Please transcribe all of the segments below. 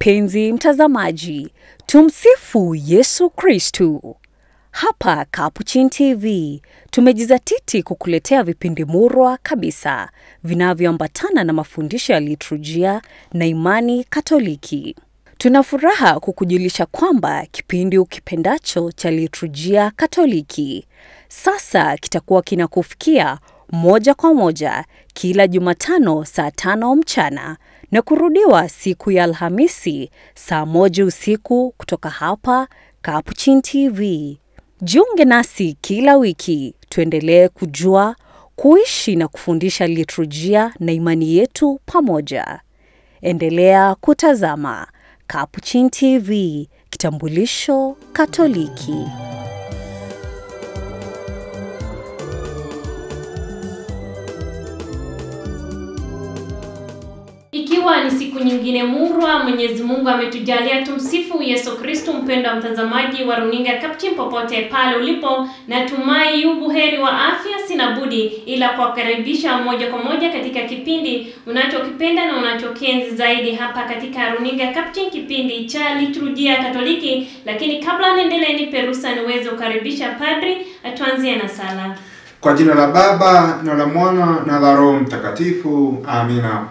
Mpenzi mtazamaji, tumsifu Yesu Kristu. Hapa Capuchin TV tumejizatiti kukuletea vipindi murwa kabisa vinavyoambatana na mafundisho ya liturujia na imani Katoliki. Tuna furaha kukujulisha kwamba kipindi ukipendacho cha liturujia Katoliki sasa kitakuwa kinakufikia moja kwa moja kila Jumatano saa tano mchana na kurudiwa siku ya Alhamisi saa moja usiku kutoka hapa Capuchin TV. Jiunge nasi kila wiki tuendelee kujua, kuishi na kufundisha liturujia na imani yetu pamoja. Endelea kutazama Capuchin TV, kitambulisho Katoliki. Ikiwa ni siku nyingine murwa, Mwenyezi Mungu ametujalia tumsifu Yesu Kristo. Mpendo wa mtazamaji wa runinga Capuchin, popote pale ulipo, natumai yu buheri wa afya. Sina budi ila kuwakaribisha moja kwa moja katika kipindi unachokipenda na unachokienzi zaidi hapa katika runinga Capuchin, kipindi cha liturujia Katoliki. Lakini kabla niendelee, nipe ruhusa niweze kukaribisha padri atuanzie na sala. Kwa jina la Baba na la Mwana na la Roho Mtakatifu, amina.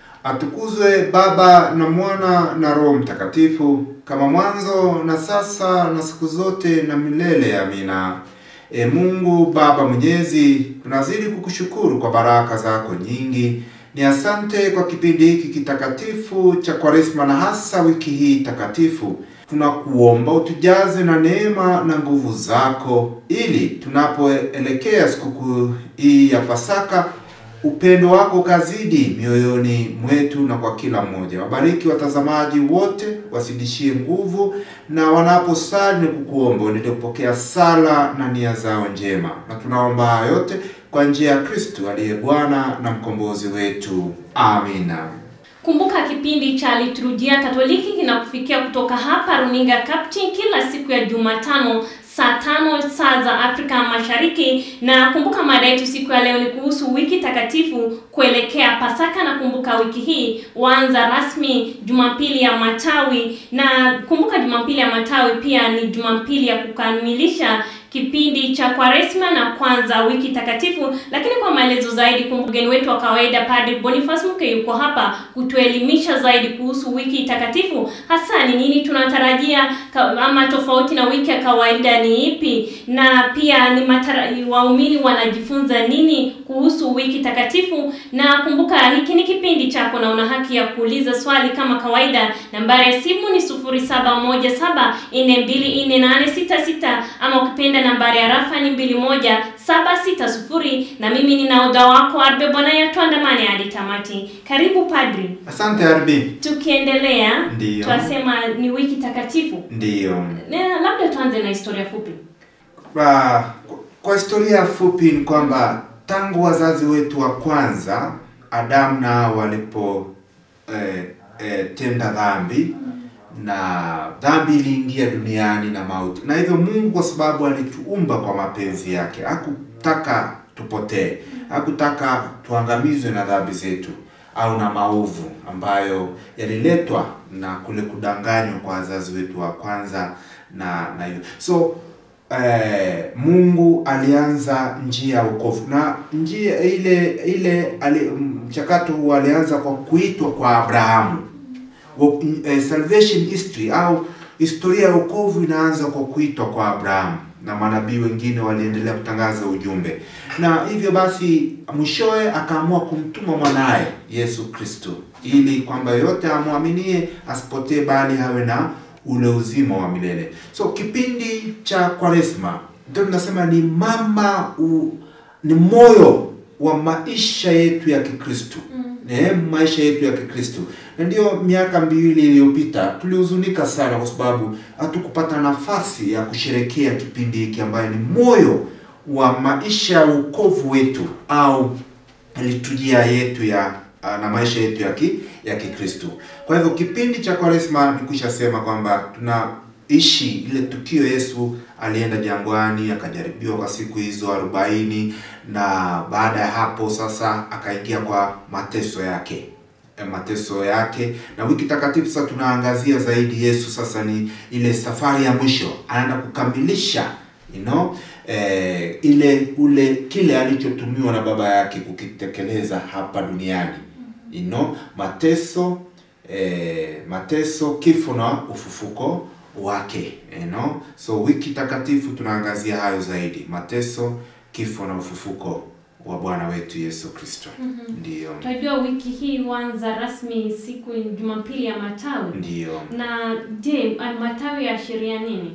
Atukuzwe Baba na Mwana na Roho Mtakatifu, kama mwanzo na sasa na siku zote na milele. Amina. E Mungu Baba Mwenyezi, tunazidi kukushukuru kwa baraka zako nyingi. Ni asante kwa kipindi hiki kitakatifu cha Kwaresma na hasa wiki hii takatifu. Tunakuomba utujaze na neema na nguvu zako, ili tunapoelekea sikukuu hii ya Pasaka upendo wako kazidi mioyoni mwetu na kwa kila mmoja. Wabariki watazamaji wote, wasidishie nguvu, na wanaposali ni kukuomba uendelee kupokea sala na nia zao njema, na tunaomba haya yote kwa njia ya Kristo aliye Bwana na mkombozi wetu. Amina. Kumbuka kipindi cha liturujia Katoliki kinakufikia kutoka hapa runinga Capuchin kila siku ya Jumatano saa tano saa za Afrika Mashariki. Na kumbuka mada yetu siku ya leo ni kuhusu wiki takatifu kuelekea Pasaka, na kumbuka wiki hii huanza rasmi Jumapili ya Matawi, na kumbuka Jumapili ya Matawi pia ni Jumapili ya kukamilisha kipindi cha Kwaresma na kwanza wiki takatifu. Lakini kwa maelezo zaidi, kumbuka mgeni wetu wa kawaida Padre Boniface Mke yuko hapa kutuelimisha zaidi kuhusu wiki takatifu, hasa ni nini tunatarajia ama tofauti na wiki ya kawaida ni ipi, na pia ni matara, waumini wanajifunza nini kuhusu wiki takatifu. Na kumbuka hiki ni kipindi chako na una haki ya kuuliza swali kama kawaida. Nambari ya simu ni 0717424866 ama ukipenda nambari ya rafa ni 21760 na mimi ni nahodha wako Arbe Bwana tuandamane hadi tamati. Karibu padri. Asante Arbi. Tukiendelea Ndiyo. twasema ni wiki takatifu. Ndiyo. Na labda tuanze na historia fupi. Kwa, kwa historia fupi ni kwamba tangu wazazi wetu wa kwanza Adamu na Hawa walipo eh, eh, tenda dhambi na dhambi iliingia duniani na mauti, na hivyo Mungu kwa sababu alituumba kwa mapenzi yake, hakutaka tupotee, hakutaka tuangamizwe na dhambi zetu au na maovu ambayo yaliletwa na kule kudanganywa kwa wazazi wetu wa kwanza na na hivyo so eh, Mungu alianza njia ya wokovu na njia ile ile ali, mchakato huu alianza kwa kuitwa kwa Abrahamu. Wo- eh, salvation history au historia ya wokovu inaanza kwa kuitwa kwa Abrahamu na manabii wengine waliendelea kutangaza ujumbe, na hivyo basi mwishowe akaamua kumtuma mwanaye Yesu Kristo ili kwamba yote amwaminie asipotee, bali awe na ule uzima wa milele. So kipindi cha Kwaresma ndio tunasema ni mama u, ni moyo wa maisha yetu ya Kikristo eh, maisha yetu ya Kikristo. Na ndio miaka miwili iliyopita tulihuzunika sana kwa sababu hatukupata nafasi ya kusherekea kipindi hiki ambayo ni moyo wa maisha ya wokovu wetu au liturujia yetu ya ah, na maisha yetu ya ki, ya Kikristo. Kwa hivyo kipindi cha Kwaresma nikwisha sema kwamba tunaishi ile tukio Yesu alienda jangwani akajaribiwa kwa siku hizo arobaini na baada ya hapo sasa akaingia kwa mateso yake eh, mateso yake, na wiki takatifu sasa tunaangazia zaidi Yesu. Sasa ni ile safari ya mwisho, anaenda kukamilisha you know, eh, ile ule kile alichotumiwa na baba yake kukitekeleza hapa duniani you know, mateso eh, mateso, kifo na ufufuko wake you know? So wiki takatifu tunaangazia hayo zaidi, mateso, kifo na ufufuko wa Bwana wetu Yesu Kristo. Ndiyo, Tunajua wiki hii huanza rasmi siku ya Jumapili ya Matawi. ndiyo. Na je, uh, matawi yaashiria nini?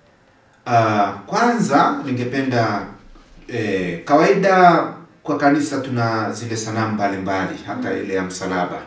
Uh, kwanza ningependa eh, kawaida kwa kanisa tuna zile sanamu mbalimbali hata ile ya msalaba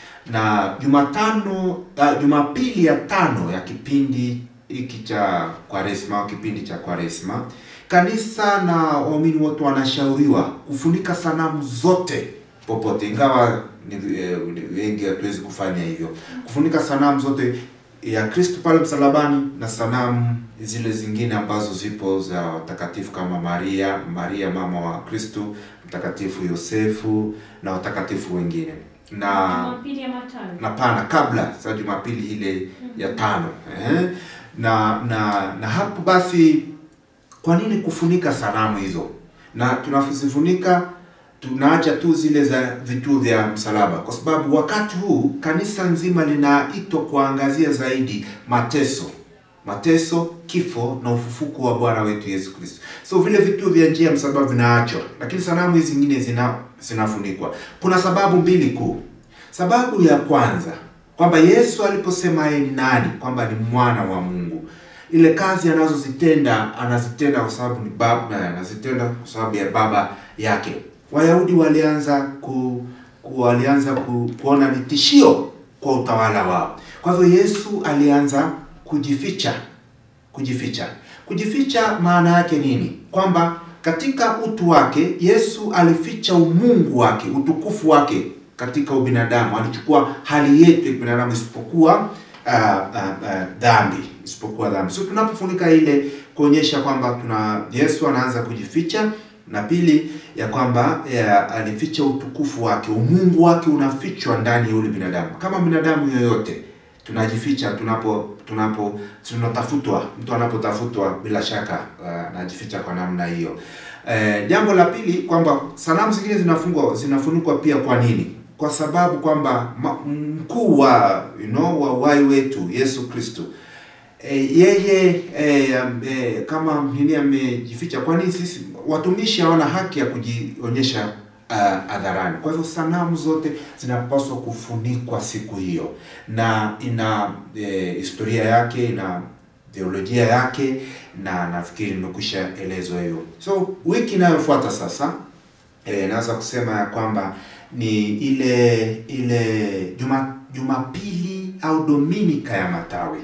na Jumatano uh, Jumapili ya tano ya kipindi hiki cha Kwaresma au kipindi cha Kwaresma, kanisa na waumini wote wanashauriwa kufunika sanamu zote popote, ingawa ni, eh, ni wengi hatuwezi kufanya hivyo, kufunika sanamu zote ya Kristo pale msalabani na sanamu zile zingine ambazo zipo za watakatifu kama Maria, Maria mama wa Kristo, mtakatifu Yosefu na watakatifu wengine na Jumapili ya Matawi. na pana kabla za Jumapili ile ya tano eh? na na na hapo basi, kwa nini kufunika sanamu hizo? Na tunazifunika tunaacha tu zile za vituo vya msalaba, kwa sababu wakati huu kanisa nzima linaitwa kuangazia zaidi mateso mateso, kifo na ufufuko wa Bwana wetu Yesu Kristo. So vile vituo vya njia ya msalaba vinaachwa, lakini sanamu hizi zingine zina zinafunikwa. Kuna sababu mbili kuu. Sababu ya kwanza kwamba Yesu aliposema yeye ni nani, kwamba ni mwana wa Mungu, ile kazi anazozitenda anazitenda kwa sababu ni baba, anazitenda kwa sababu ya baba yake. Wayahudi walianza ku, ku walianza ku, kuona ni tishio kwa utawala wao. Kwa hivyo Yesu alianza kujificha, kujificha. Kujificha maana yake nini? Kwamba katika utu wake Yesu alificha umungu wake, utukufu wake katika ubinadamu. Alichukua hali yetu ya binadamu isipokuwa uh, uh, uh, dhambi, isipokuwa dhambi. So tunapofunika ile kuonyesha kwamba tuna Yesu anaanza kujificha, na pili ya kwamba ya, alificha utukufu wake, umungu wake unafichwa ndani ya yule binadamu. Kama binadamu yoyote tunajificha tunapo tunapo tunatafutwa, mtu anapotafutwa bila shaka uh, anajificha kwa namna hiyo. Eh, jambo la pili kwamba sanamu zingine zinafungwa zinafunikwa pia. Kwa nini? Kwa sababu kwamba ma- mkuu wa you know, wa uhai wetu Yesu Kristo e, yeye e, e, kama nini amejificha. Kwa nini sisi watumishi hawana haki ya kujionyesha uh, hadharani? Kwa hivyo sanamu zote zinapaswa kufunikwa siku hiyo, na ina e, historia yake, ina theolojia yake, na nafikiri nimekwisha elezwa hiyo. So wiki inayofuata sasa e, naweza kusema ya kwamba ni ile ile juma Jumapili au Dominika ya Matawi,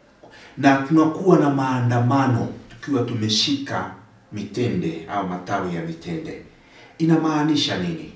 na tunakuwa na maandamano tukiwa tumeshika mitende au matawi ya mitende. Inamaanisha nini?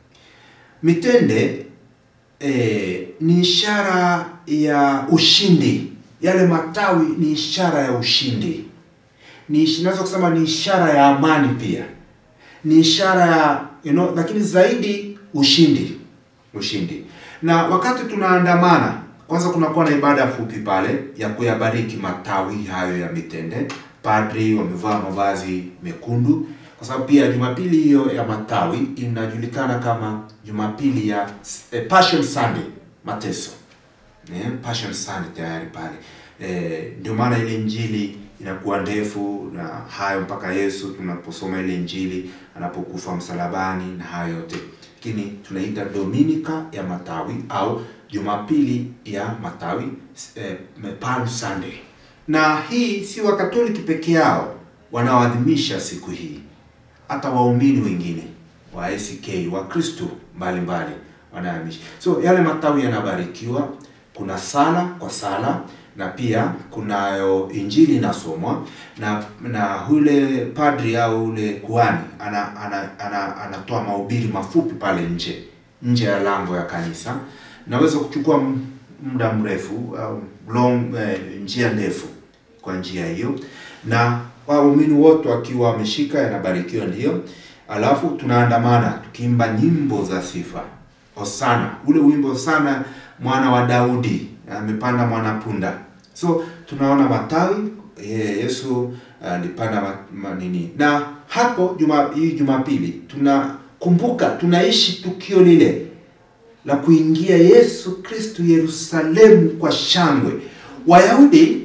Mitende eh, ni ishara ya ushindi. Yale matawi ni ishara ya ushindi, ni ish- naweza kusema ni ishara ya amani pia ni ishara ya you know, lakini zaidi ushindi, ushindi. Na wakati tunaandamana, kwanza kunakuwa na ibada fupi pale ya kuyabariki matawi hayo ya mitende. Padri wamevaa mavazi mekundu, kwa sababu pia Jumapili hiyo ya matawi inajulikana kama Jumapili ya eh, Passion Sunday, mateso eh, Passion Sunday tayari pale eh, ndio maana ile injili inakuwa ndefu na hayo mpaka Yesu tunaposoma ile injili anapokufa msalabani na hayo yote, lakini tunaita Dominika ya matawi au Jumapili ya matawi eh, Palm Sunday. Na hii si Wakatoliki peke yao wanaoadhimisha siku hii, hata waumini wengine wa ACK wa Kristo mbalimbali wanaadhimisha. So yale matawi yanabarikiwa, kuna sala kwa sala na pia kunayo injili inasomwa na na ule padri au ule kuhani ana, ana, ana, anatoa mahubiri mafupi pale nje nje ya lango ya kanisa. Naweza kuchukua m- muda mrefu au long eh, njia ndefu kwa njia hiyo, na waumini wote wakiwa wameshika yanabarikiwa, ndiyo. Alafu tunaandamana tukiimba nyimbo za sifa Hosana, ule wimbo Hosana mwana wa Daudi amepanda mwana punda. So tunaona matawi eh, Yesu alipanda ma, ma, nini na hapo juma hii Jumapili tunakumbuka tunaishi tukio lile la kuingia Yesu Kristu Yerusalemu kwa shangwe. Wayahudi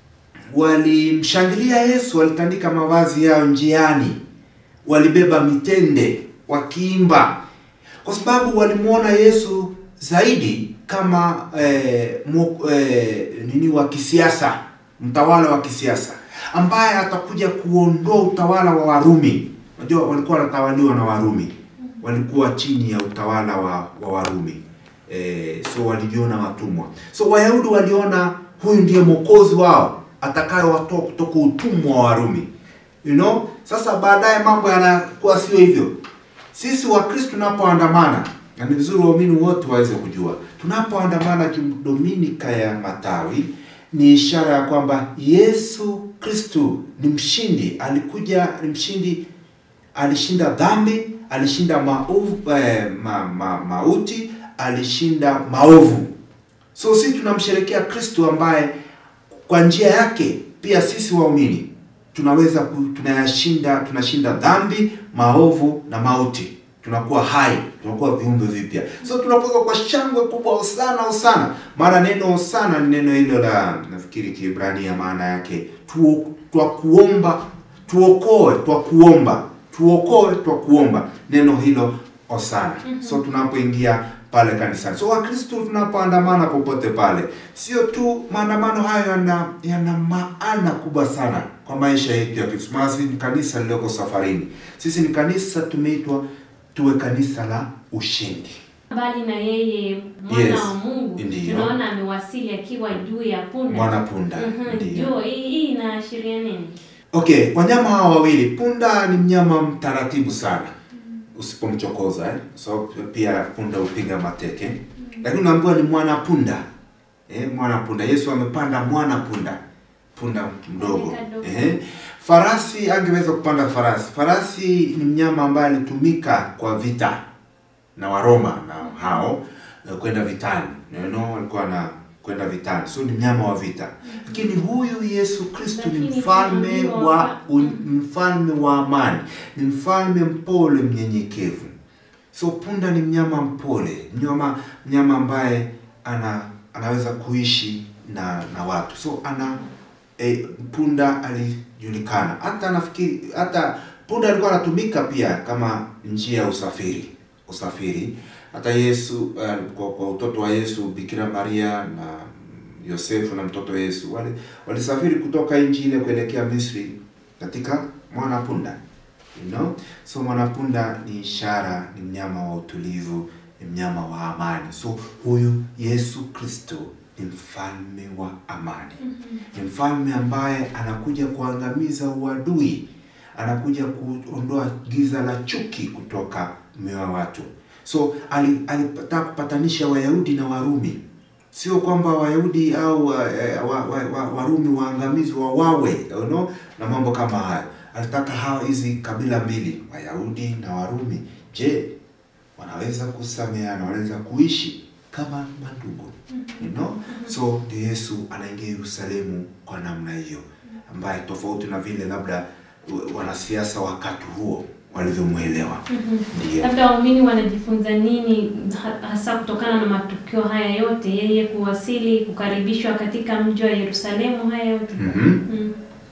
walimshangilia Yesu, walitandika mavazi yao njiani, walibeba mitende wakiimba, kwa sababu walimwona Yesu zaidi kama eh, mu, eh, nini wa kisiasa, mtawala wa kisiasa ambaye atakuja kuondoa utawala wa Warumi. Unajua walikuwa wanatawaliwa na Warumi, walikuwa chini ya utawala wa, wa Warumi eh, so walijiona watumwa. So Wayahudi waliona huyu ndiye mwokozi wao atakayewatoa kutoka utumwa wa Warumi. You know? Sasa baadaye mambo yanakuwa sio hivyo. Sisi Wakristo tunapoandamana, na ni vizuri waumini wote waweze kujua, tunapoandamana Dominika ya Matawi ni ishara ya kwamba Yesu Kristo ni mshindi, alikuja ni mshindi, alishinda dhambi, alishinda maovu, eh, ma, ma, mauti, alishinda maovu. So sisi tunamsherekea Kristo ambaye kwa njia yake pia sisi waumini tunaweza ku, tunayashinda tunashinda dhambi, maovu na mauti. Tunakuwa hai, tunakuwa viumbe vipya. So tunapoza kwa shangwe kubwa hosana hosana. Maana neno hosana ni neno hilo la nafikiri Kiebrania maana yake tu, twa kuomba, tuokoe, twa kuomba, tuokoe, twa kuomba. Neno hilo hosana. So tunapoingia pale kanisani. So Wakristo tunapoandamana popote pale, sio tu maandamano hayo yana yana maana kubwa sana kwa maisha yetu ya Kristo. Maana sisi ni kanisa lililoko safarini. Sisi ni kanisa tumeitwa tuwe kanisa la ushindi. Mbali na yeye mwana Yes, wa Mungu, ndiyo. tunaona amewasili akiwa juu ya punda. Mwana punda, Mhm, ndiyo. ndio. Hii hii inaashiria nini? Okay, wanyama hawa wawili, punda ni mnyama mtaratibu sana usipomchokoza eh? So pia punda hupiga mateke, lakini unaambiwa ni mwana punda eh, mwana punda. Yesu amepanda mwana punda, punda mdogo Kadogo. eh. Farasi angeweza kupanda farasi. Farasi ni mnyama ambaye alitumika kwa vita na Waroma na hao eh, kwenda vitani, you know, walikuwa na kwenda vitani, so ni mnyama wa vita. Lakini huyu Yesu Kristo ni Lakini mfalme tunaambiwa wa wa- un, mfalme wa amani, ni mfalme mpole, mnyenyekevu. So punda ni mnyama mpole, mnyama mnyama ambaye ana anaweza kuishi na na watu. So ana eh, punda alijulikana hata nafikiri hata punda alikuwa anatumika pia kama njia ya usafiri usafiri. Hata Yesu uh, kwa, kwa utoto wa Yesu Bikira Maria na Yosefu na mtoto Yesu wale walisafiri kutoka nchi ile kuelekea Misri katika mwana punda you know? So mwanapunda ni ishara, ni mnyama wa utulivu, ni mnyama wa amani. So huyu Yesu Kristo ni mfalme wa amani, ni mfalme ambaye anakuja kuangamiza uadui, anakuja kuondoa giza la chuki kutoka mioyo ya watu. So ali- alitaka kupatanisha Wayahudi na Warumi sio kwamba Wayahudi au wa, eh, wa, wa, wa, Warumi waangamizwe wawawe you know, na mambo kama hayo. Alitaka hawa hizi kabila mbili Wayahudi na Warumi, je, wanaweza kusameheana, wanaweza kuishi kama mandugu you know? So ndio Yesu anaingia Yerusalemu kwa namna hiyo, ambaye tofauti na vile labda wa- wanasiasa wakati huo walivyomwelewa. Ndio. Labda waumini wanajifunza nini ha- hasa kutokana na matukio haya yote, yeye kuwasili, kukaribishwa katika mji wa Yerusalemu, haya yote Mhm. mm.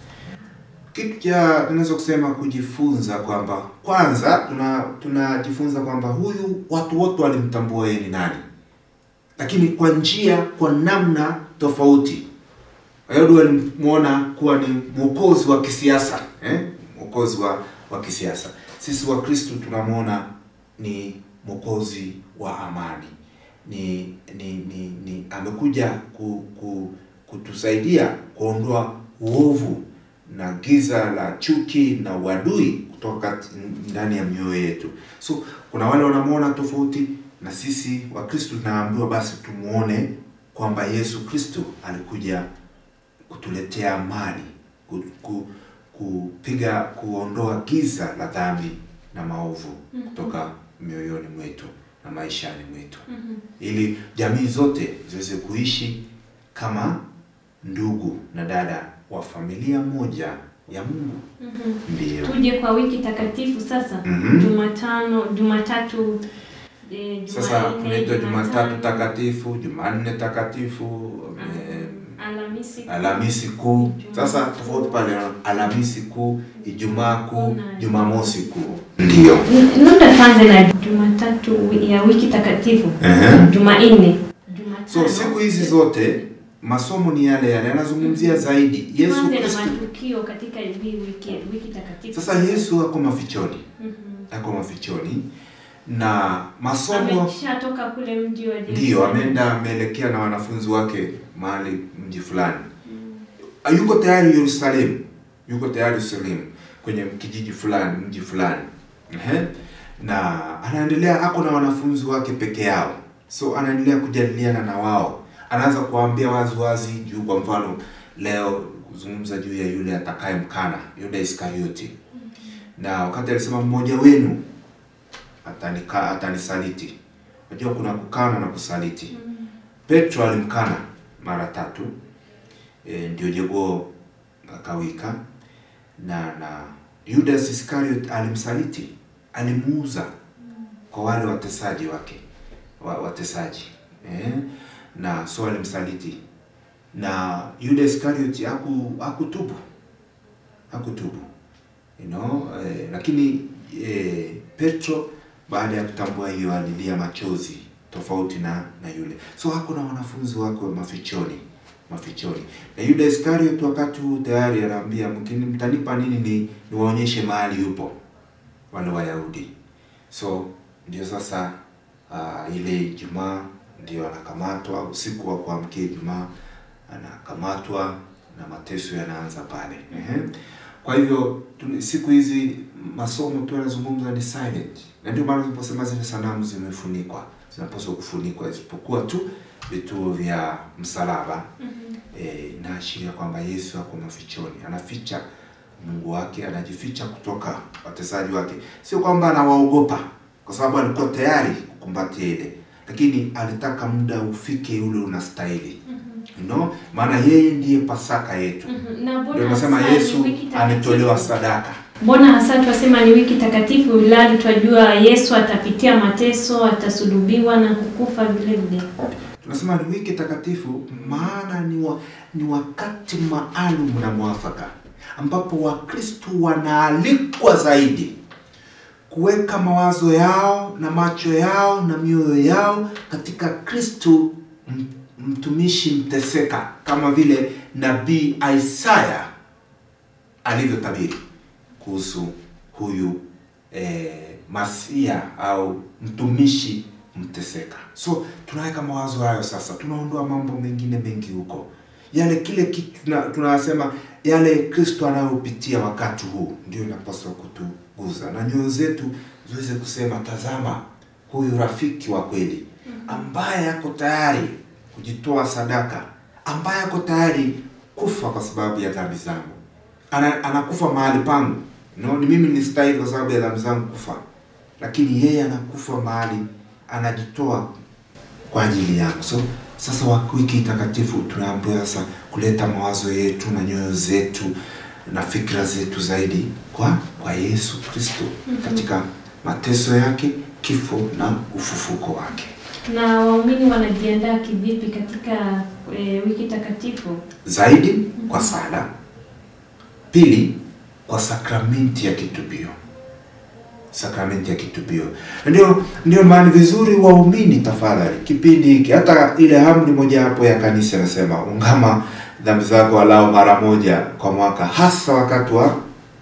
Kitu cha tunaweza kusema kujifunza kwamba kwanza tuna tunajifunza kwamba huyu watu wote walimtambua yeye ni nani, lakini kwa njia, kwa namna tofauti. Wayahudi walimwona kuwa ni mwokozi wa kisiasa eh? mwokozi wa, wa kisiasa. Sisi Wakristo tunamwona ni mwokozi wa amani, ni ni ni, ni amekuja ku, ku, kutusaidia kuondoa uovu na giza la chuki na uadui kutoka ndani ya mioyo yetu. So kuna wale wanamwona tofauti na sisi Wakristo tunaambiwa basi tumuone kwamba Yesu Kristo alikuja kutuletea amani, ku, ku, kupiga kuondoa giza la dhambi na maovu kutoka mioyoni mwetu, na maishani mwetu ili jamii zote ziweze kuishi kama ndugu na dada wa familia moja ya Mungu. Ndiyo. Tuje kwa wiki takatifu sasa. Mhm. Jumatano, Jumatatu, eh, Sasa Jumanne, tunaitwa Jumatatu Jumatano, takatifu, Jumanne takatifu, eh, Alhamisi. Alhamisi kuu. Sasa tofauti pale, Alhamisi kuu, Ijumaa kuu, Jumamosi kuu. Ndiyo. N- Labda tuanze na Jumatatu ya wiki takatifu. Ehe. Jumanne. Jumatano. So siku hizi zote masomo ni yale yale, yanazungumzia zaidi Yesu Tuanze na Kristo. matukio katika hii wiki wiki takatifu. Sasa Yesu ako mafichoni, Mhm. ako mafichoni na masomo Ameshatoka kule mji wa Ndiyo, Yerusalemu. ameenda ameelekea na wanafunzi wake mahali mji fulani. Mm. Yuko tayari Yerusalemu, yuko tayari Yerusalemu kwenye kijiji fulani, mji fulani. Ehe. Na anaendelea ako na wanafunzi wake peke yao, so anaendelea kujadiliana na wao, anaanza kuwaambia wazi wazi juu, kwa mfano leo kuzungumza juu ya yule atakaye mkana Yuda Iskarioti, na wakati alisema mmoja wenu atanika atanisaliti. Unajua kuna kukana na kusaliti. Petro alimkana mara tatu e, ndio jogoo akawika, na na Judas Iscariot alimsaliti, alimuuza kwa wale watesaji wake wa, watesaji eh, na so alimsaliti, na Judas Iscariot haku hakutubu hakutubu you know, eh, lakini eh, Petro baada ya kutambua hiyo alilia machozi tofauti na na yule. So hako na wanafunzi wake mafichoni mafichoni, na Yuda Iskariot wakati huu tayari anaambia mkini mtanipa nini ni niwaonyeshe mahali yupo wale Wayahudi. So ndio sasa uh, ile Ijumaa ndio anakamatwa usiku wa kuamkia Ijumaa anakamatwa na mateso yanaanza pale. Ehe. Kwa hivyo tu- siku hizi masomo tu yanazungumza ni silent, na ndio maana tuliposema zile sanamu zimefunikwa, zinapaswa kufunikwa, isipokuwa tu vituo vya msalaba eh, inaashiria kwamba Yesu ako mafichoni, anaficha Mungu wake, anajificha kutoka watesaji wake. Sio kwamba anawaogopa, kwa sababu alikuwa tayari kukumbatia ile, lakini alitaka muda ufike ule unastahili you know? maana yeye ndiye Pasaka yetu. Mhm. Na mbona Ndio nasema hasa ni Yesu wiki takatifu? ametolewa sadaka. Mbona hasa twasema ni wiki takatifu, ilhali twajua Yesu atapitia mateso, atasulubiwa na kukufa vile vile. Tunasema ni wiki takatifu, maana ni, wa, ni wakati maalum na mwafaka ambapo Wakristo wanaalikwa zaidi kuweka mawazo yao na macho yao na mioyo yao katika Kristo m- mtumishi mteseka, kama vile nabii Isaya alivyotabiri kuhusu huyu eh, masia au mtumishi mteseka. So tunaweka mawazo hayo sasa, tunaondoa mambo mengine mengi huko, yale kile kitu tuna- tunasema yale Kristo anayopitia wakati huu ndio inapaswa kutuguza na nyoyo zetu ziweze kusema, tazama huyu rafiki wa kweli ambaye ako tayari kujitoa sadaka, ambaye ako tayari kufa kwa sababu ya dhambi zangu ana, anakufa mahali pangu no, ni mimi nistahili kwa sababu ya dhambi zangu kufa, lakini yeye anakufa mahali, anajitoa kwa ajili yangu. So sasa wa- wiki takatifu tunaambiwa sasa kuleta mawazo yetu na nyoyo zetu na fikra zetu zaidi kwa kwa Yesu Kristo katika mateso yake, kifo na ufufuko wake. Na waumini wanajiandaa kivipi katika e, wiki takatifu? zaidi kwa sala, pili kwa sakramenti ya kitubio, sakramenti ya kitubio. Ndio ndio maana vizuri waumini, tafadhali, kipindi hiki, hata ile amri mojawapo ya kanisa inasema ungama dhambi zako walau mara moja kwa mwaka, hasa wakati wa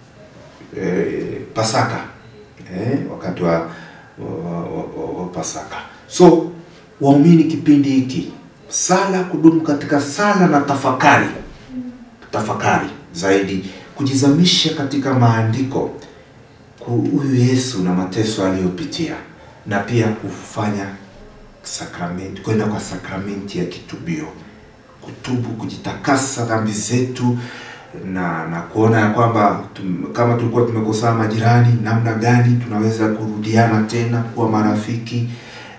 eh, Pasaka eh, wakati wa, wa, wa, wa, wa Pasaka. So waumini kipindi hiki sala, kudumu katika sala na tafakari, tafakari zaidi, kujizamisha katika maandiko, ku- huyu Yesu na mateso aliyopitia, na pia kufanya sakramenti, kwenda kwa sakramenti ya kitubio, kutubu, kujitakasa dhambi zetu na na kuona ya kwamba tum, kama tulikuwa tumekosana majirani, namna gani tunaweza kurudiana tena kuwa marafiki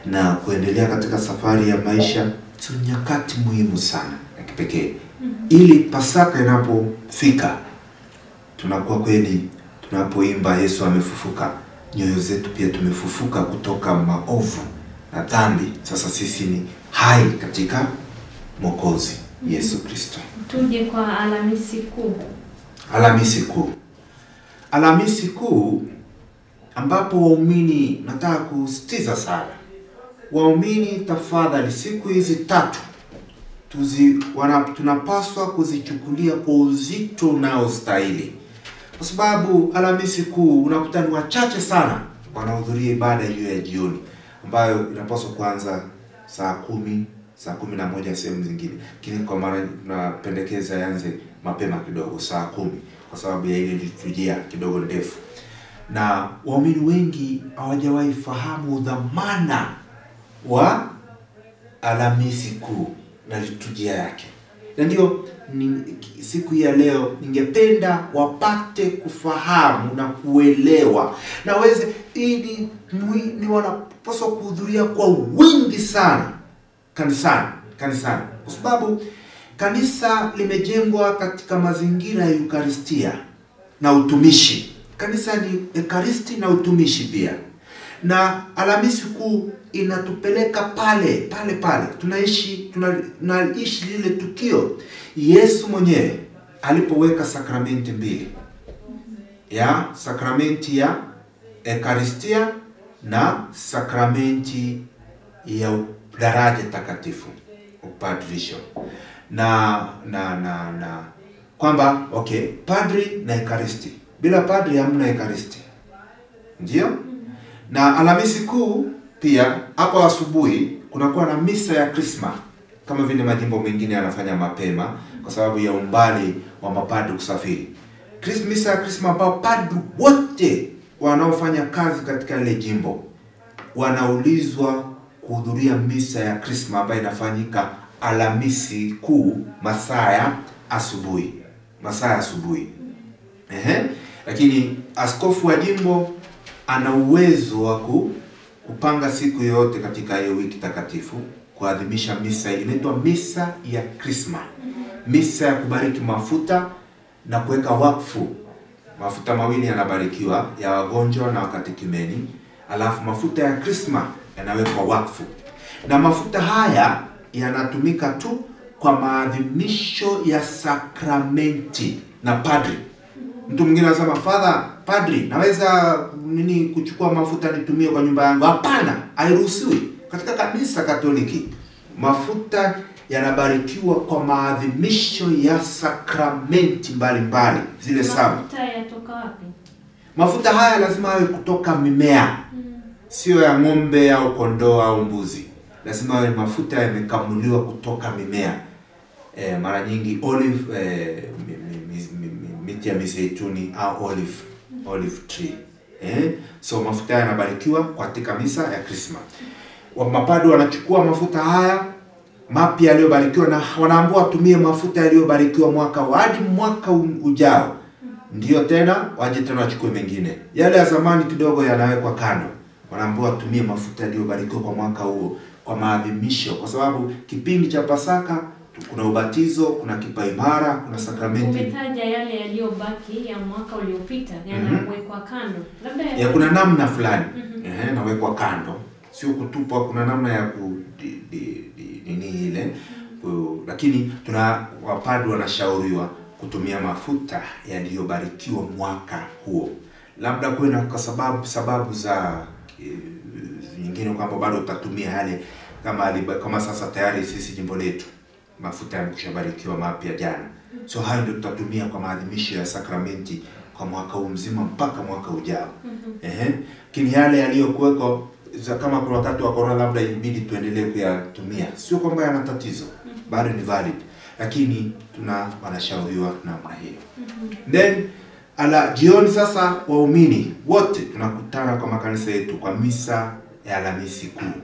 na kuendelea katika safari ya maisha sio nyakati muhimu sana ya kipekee ili pasaka inapofika tunakuwa kweli tunapoimba yesu amefufuka nyoyo zetu pia tumefufuka kutoka maovu na dhambi sasa sisi ni hai katika mwokozi yesu kristo Tuje kwa Alhamisi Kuu. Alhamisi Kuu. Alhamisi Kuu ambapo waumini, nataka kusitiza sana waumini, tafadhali, siku hizi tatu tuzi, wana, tunapaswa kuzichukulia kwa uzito unaostahili, kwa sababu Alhamisi Kuu unakuta ni wachache sana wanahudhuria ibada hiyo ya jioni ambayo inapaswa kuanza saa kumi saa kumi na moja sehemu zingine, lakini kwa mara tunapendekeza yanze mapema kidogo, saa kumi kwa sababu ya ile liturujia kidogo ndefu, na waumini wengi hawajawahi fahamu dhamana wa Alhamisi Kuu na liturujia yake, na ndio ni, siku hii ya leo ningependa wapate kufahamu na kuelewa na waweze ili mwi- ni wanapaswa kuhudhuria kwa wingi sana kanisani kanisani kwa sababu kanisa limejengwa katika mazingira ya Eukaristia na utumishi. Kanisa ni ekaristi na utumishi pia, na Alhamisi Kuu inatupeleka pale pale pale, tunaishi tuna- tunaishi lile tukio Yesu mwenyewe alipoweka sakramenti mbili ya sakramenti ya ekaristia na sakramenti ya daraja takatifu upadrisho na na na na kwamba okay padri na ekaristi bila padri hamna ekaristi ndio na alhamisi kuu pia hapo asubuhi kunakuwa na misa ya krisma kama vile majimbo mengine yanafanya mapema kwa sababu ya umbali wa mapadri kusafiri Kris- misa ya krisma ambao padri wote wanaofanya kazi katika ile jimbo wanaulizwa kuhudhuria misa ya krisma ambayo inafanyika Alhamisi kuu masaa ya asubuhi, masaa ya asubuhi. Ehe, lakini askofu wa jimbo ana uwezo wa ku- kupanga siku yoyote katika hiyo wiki takatifu kuadhimisha misa inaitwa misa ya krisma, misa ya kubariki mafuta na kuweka wakfu. Mafuta mawili yanabarikiwa ya wagonjwa na wakatekimeni, alafu mafuta ya krisma yanawekwa wakfu, na mafuta haya yanatumika tu kwa maadhimisho ya sakramenti na padri. Mtu mwingine anasema father, padri, naweza nini kuchukua mafuta nitumie kwa nyumba yangu? Hapana, hairuhusiwi. Katika kanisa Katoliki mafuta yanabarikiwa kwa maadhimisho ya sakramenti mbalimbali zile saba. Mafuta yatoka wapi? Mafuta haya lazima yawe kutoka mimea, sio ya ng'ombe au kondoo au mbuzi. Lazima yawe mafuta yamekamuliwa kutoka mimea. E, mara nyingi olive e, mi, mi, mi, mi, mi, miti ya mizeituni au olive olive tree. Eh? So mafuta haya yanabarikiwa katika misa ya Krisma. Wa mapadi wanachukua mafuta haya mapya yaliyobarikiwa na wanaambiwa watumie mafuta yaliyobarikiwa mwaka wa- hadi mwaka u- ujao ndio tena waje tena wachukue mengine. Yale ya zamani kidogo yanawekwa kando, wanaambiwa watumie mafuta yaliyobarikiwa kwa mwaka huo kwa maadhimisho, kwa sababu kipindi cha Pasaka kuna ubatizo, kuna kipaimara, kuna sakramenti Umetaja yale yaliyobaki ya mwaka uliopita yanawekwa kando, labda ya kuna namna fulani ehe, nawekwa kando, sio kutupwa. Kuna namna ya ku di, di, di, nini ile ku, lakini tuna wapadi wanashauriwa kutumia mafuta yaliyobarikiwa mwaka huo, labda kuwe na kwa sababu sababu za eh, nyingine kwamba bado utatumia yale kama aliba, kama sasa tayari sisi jimbo letu mafuta yamekushabarikiwa mapya jana, so hayo ndio tutatumia kwa maadhimisho ya sakramenti kwa mwaka huu mzima mpaka mwaka ujao. Ehe, lakini yale yaliyokuweko za kama kuna wakati wa corona, labda ibidi tuendelee kuyatumia, sio kwamba yana tatizo, bado ni valid, lakini tuna wanashauriwa namna hiyo. Then ala jioni sasa, waumini wote tunakutana kwa makanisa yetu kwa misa ya Alhamisi Kuu,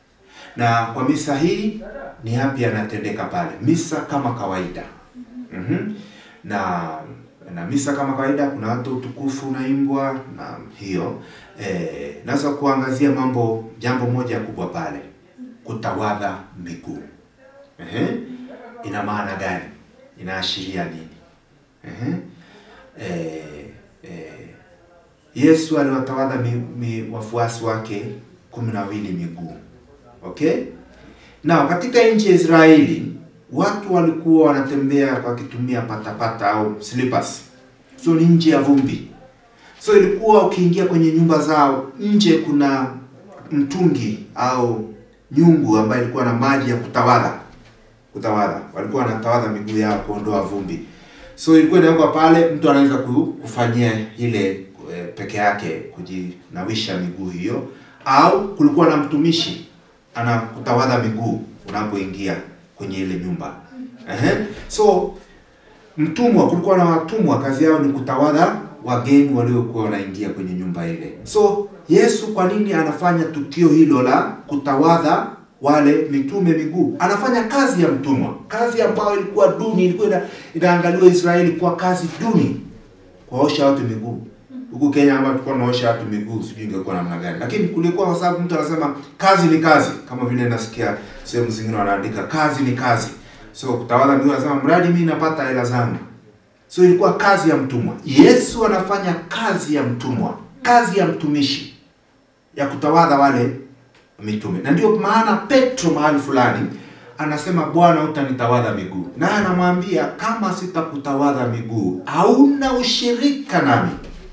na kwa misa hii ni yapi yanatendeka pale? Misa kama kawaida. Mhm. Na na misa kama kawaida, kuna watu utukufu unaimbwa na hiyo eh, naweza kuangazia mambo jambo moja kubwa pale, kutawadha miguu. Ehe, ina maana gani? Inaashiria nini? Ehe, eh, eh, Yesu aliwatawadha mi, mi, wafuasi wake kumi na wawili miguu. Okay? Na katika nchi ya Israeli watu walikuwa wanatembea wakitumia patapata au slippers. So ni nje ya vumbi. So ilikuwa ukiingia kwenye nyumba zao, nje kuna mtungi au nyungu ambayo ilikuwa na maji ya kutawadha. Kutawadha. Walikuwa wanatawadha miguu yao kuondoa vumbi. So ilikuwa inawekwa pale, mtu anaweza ku- kufanyia ile eh, peke yake kujinawisha miguu hiyo, au kulikuwa na mtumishi anakutawadha miguu unapoingia kwenye ile nyumba. Ehe. So mtumwa, kulikuwa na watumwa, kazi yao ni kutawadha wageni waliokuwa wanaingia kwenye nyumba ile. So Yesu kwa nini anafanya tukio hilo la kutawadha wale mitume miguu? Anafanya kazi ya mtumwa, kazi ambayo ilikuwa duni, ilikuwa ina, inaangaliwa Israeli kwa kazi duni, kuwaosha watu miguu. Huku Kenya hapa tulikuwa tunaosha watu miguu, sijui ingekuwa namna gani, lakini kulikuwa kwa sababu mtu anasema kazi ni kazi, kama vile nasikia sehemu zingine wanaandika kazi ni kazi. So kutawadha miguu, anasema mradi mimi napata hela zangu. So ilikuwa kazi ya mtumwa. Yesu anafanya kazi ya mtumwa, kazi ya mtumishi ya kutawadha wale mitume, na ndio maana Petro mahali fulani anasema Bwana, utanitawadha miguu, naye anamwambia kama sitakutawadha miguu hauna ushirika nami.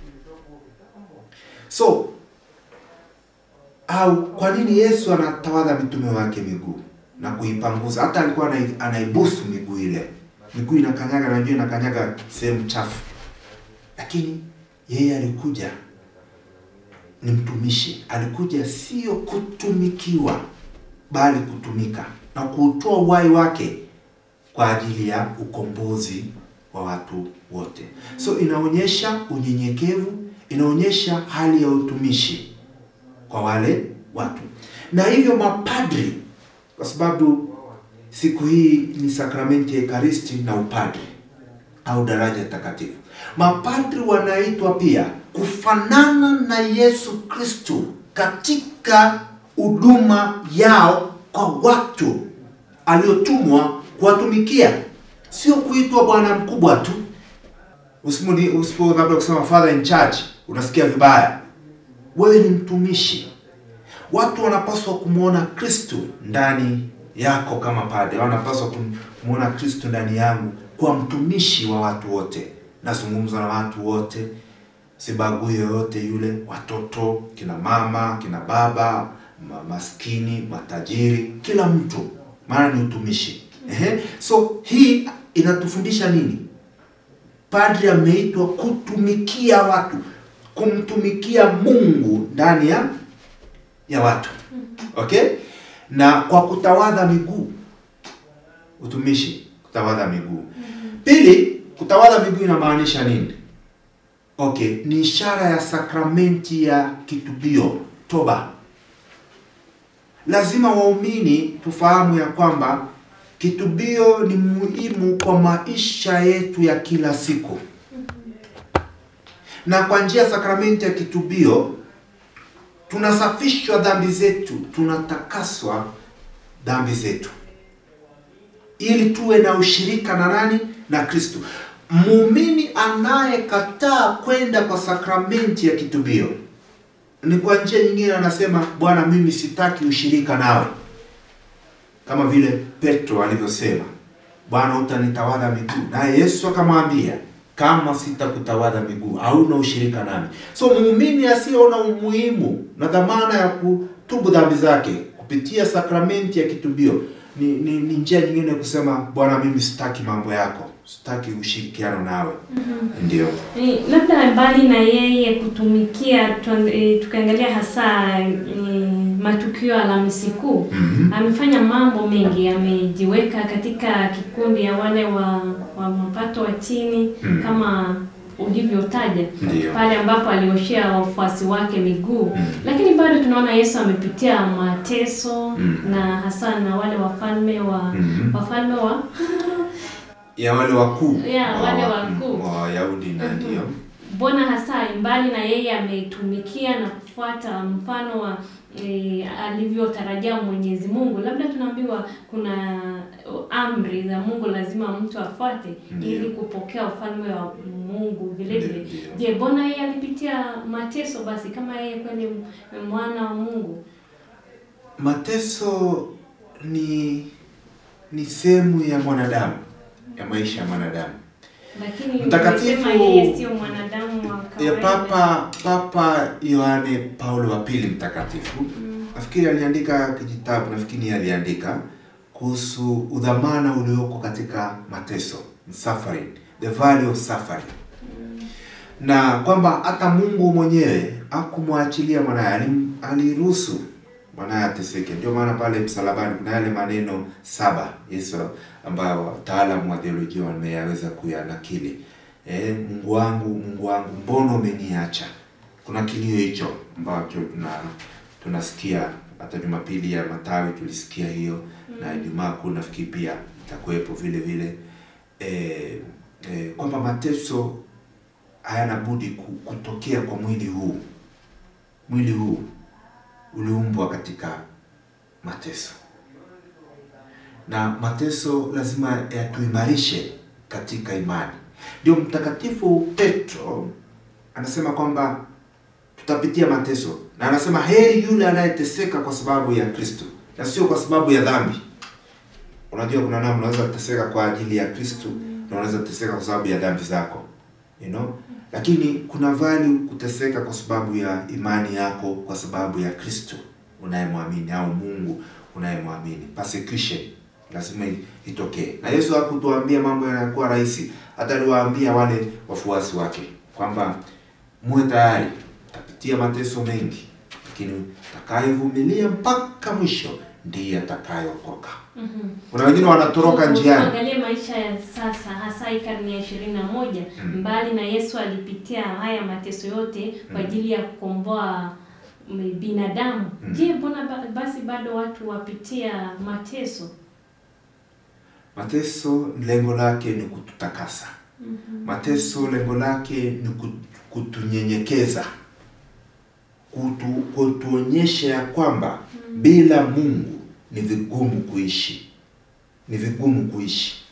So au kwa nini Yesu anatawadha mitume wake miguu na kuipanguza? Hata alikuwa anai- anaibusu miguu ile, miguu inakanyaga, najua inakanyaga sehemu chafu, lakini yeye alikuja ni mtumishi, alikuja sio kutumikiwa, bali kutumika na kuutoa uhai wake kwa ajili ya ukombozi wa watu wote. So inaonyesha unyenyekevu, inaonyesha hali ya utumishi kwa wale watu, na hivyo mapadri, kwa sababu siku hii ni sakramenti ya Ekaristi na upadri au daraja takatifu. Mapadri wanaitwa pia kufanana na Yesu Kristo katika huduma yao kwa watu aliotumwa kuwatumikia, sio kuitwa bwana mkubwa tu. Usimuni usipo labda kusema father in charge, unasikia vibaya. Wewe ni mtumishi. Watu wanapaswa kumwona Kristo ndani yako kama padre, wanapaswa kum- kumwona Kristo ndani yangu kwa mtumishi wa watu wote. Nazungumza na watu wote, sibagui yoyote yule, watoto, kina mama, kina baba, ma maskini, matajiri, kila mtu, maana ni utumishi. Ehe. So hii inatufundisha nini? Padri ameitwa kutumikia watu, kumtumikia Mungu ndani ya ya watu. Okay? Na kwa kutawadha miguu. Utumishi, kutawadha miguu. Pili, kutawadha miguu inamaanisha nini? Okay, ni ishara ya sakramenti ya kitubio, toba. Lazima waumini tufahamu ya kwamba kitubio ni muhimu kwa maisha yetu ya kila siku, na kwa njia ya sakramenti ya kitubio tunasafishwa dhambi zetu, tunatakaswa dhambi zetu, ili tuwe na ushirika na nani? Na Kristo. Muumini anayekataa kwenda kwa sakramenti ya kitubio ni kwa njia nyingine anasema, Bwana, mimi sitaki ushirika nawe, kama vile Petro alivyosema, Bwana, utanitawadha miguu, naye Yesu akamwambia kama sitakutawadha miguu hauna ushirika nami. So muumini asiyeona umuhimu na dhamana ya kutubu dhambi zake kupitia sakramenti ya kitubio ni, ni, ni njia nyingine ya kusema Bwana, mimi sitaki mambo yako, sitaki ushirikiano nawe. Ndio. Eh, labda mbali na yeye kutumikia tuan- eh, tukiangalia hasa eh, matukio ya Alhamisi Kuu Mhm. amefanya mambo mengi, amejiweka katika kikundi ya wale wa, wa mapato wa chini Mm. kama ulivyotaja Ndio. pale ambapo alioshea wafuasi wake miguu Mm. lakini bado tunaona Yesu amepitia mateso Mm. na hasa na wale wafalme wa Mhm. wafalme wa ya wale wakuu Ya, wale wa- wakuu. wa Wayahudi na ndio mbona hasa mbali na yeye ametumikia na kufuata mfano wa e, alivyotarajia Mwenyezi Mungu, labda tunaambiwa kuna amri za Mungu lazima mtu afuate Ndiyo. ili kupokea ufalme wa Mungu vile vile. Ndiyo. Je, mbona yeye alipitia mateso basi kama yeye kweli m- mwana wa Mungu? mateso ni ni sehemu ya mwanadamu ya maisha ya mwanadamu Lakini Mtakatifu- umesema yeye sio mwanadamu wa ya kawaida. papa papa yohane paulo wa pili mtakatifu nafikiri aliandika kijitabu nafikiri yeye aliandika kuhusu udhamana ulioko katika mateso suffering the value of suffering na kwamba hata mungu mwenyewe akumwachilia mwanaye alim- aliruhusu mwanaye ateseke ndio maana pale msalabani kuna yale maneno saba yesu ambayo wataalamu wa theolojia wameyaweza kuyanakili eh, mungu wangu mungu wangu mbona umeniacha kuna kilio hicho ambacho tuna tunasikia hata jumapili ya matawi tulisikia hiyo na ijumaa kuu nafikiri pia itakuwepo vile vile eh, eh, kwamba mateso hayana budi ku- kutokea kwa mwili huu mwili huu uliumbwa katika mateso na mateso lazima yatuimarishe katika imani ndio mtakatifu petro anasema kwamba tutapitia mateso na anasema heri yule anayeteseka kwa sababu ya kristo na sio kwa sababu ya dhambi unajua kuna namna unaweza kuteseka kwa ajili ya kristo na unaweza kuteseka kwa sababu ya dhambi zako you know lakini kuna value kuteseka kwa sababu ya imani yako kwa sababu ya kristo unayemwamini au mungu unayemwamini persecution lazima i- itokee na yesu hakutuambia mambo yanakuwa rahisi hata aliwaambia wale wafuasi wake kwamba muwe tayari tapitia mateso mengi lakini atakayevumilia mpaka mwisho ndiye atakayeokoka Mhm. kuna wengine wanatoroka njiani Tuangalie maisha ya sasa hasa hii karne ya ishirini na moja. Mm. Mbali na Yesu alipitia haya mateso yote kwa Mm. ajili ya kukomboa mm, binadamu. Mm. Je, mbona ba- basi bado watu wapitia mateso? mateso lengo lake ni kututakasa Mhm. mateso lengo lake ni kut- kutunyenyekeza kutu, kutuonyesha ya kwamba bila mungu ni vigumu kuishi ni vigumu kuishi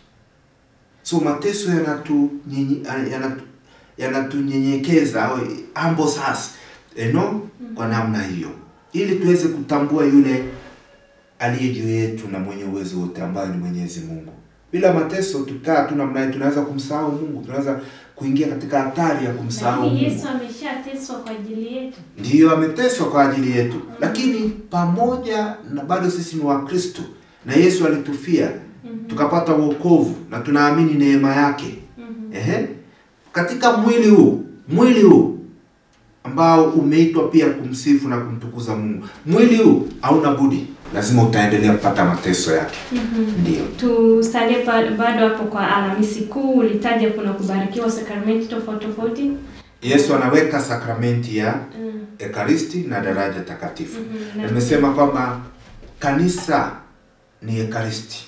so mateso yanatunyenye- yanatu- yanatunyenyekeza au humble us you know, kwa namna hiyo ili tuweze kutambua yule aliye juu yetu na mwenye uwezo wote ambaye ni Mwenyezi Mungu. Bila mateso tukaa tu namna hiyo, tunaweza kumsahau Mungu, tunaweza kuingia katika hatari ya kumsahau Lakini Mungu. Yesu ameshateswa kwa ajili yetu. Ndiyo ameteswa kwa ajili yetu, lakini pamoja na bado sisi ni Wakristo na Yesu alitufia tukapata wokovu na tunaamini neema yake. Mhm. Ehe. Katika mwili huu, mwili huu ambao umeitwa pia kumsifu na kumtukuza Mungu, mwili huu hauna budi, lazima utaendelea kupata mateso yake. Mhm. Ndiyo. Tusalie ba- bado hapo kwa Alhamisi Kuu, ulitaja kuna kubarikiwa sakramenti tofauti tofauti. Yesu anaweka sakramenti ya Mm. Ekaristi na daraja takatifu. Mhm. Na Na- Nimesema kwamba kanisa ni Ekaristi,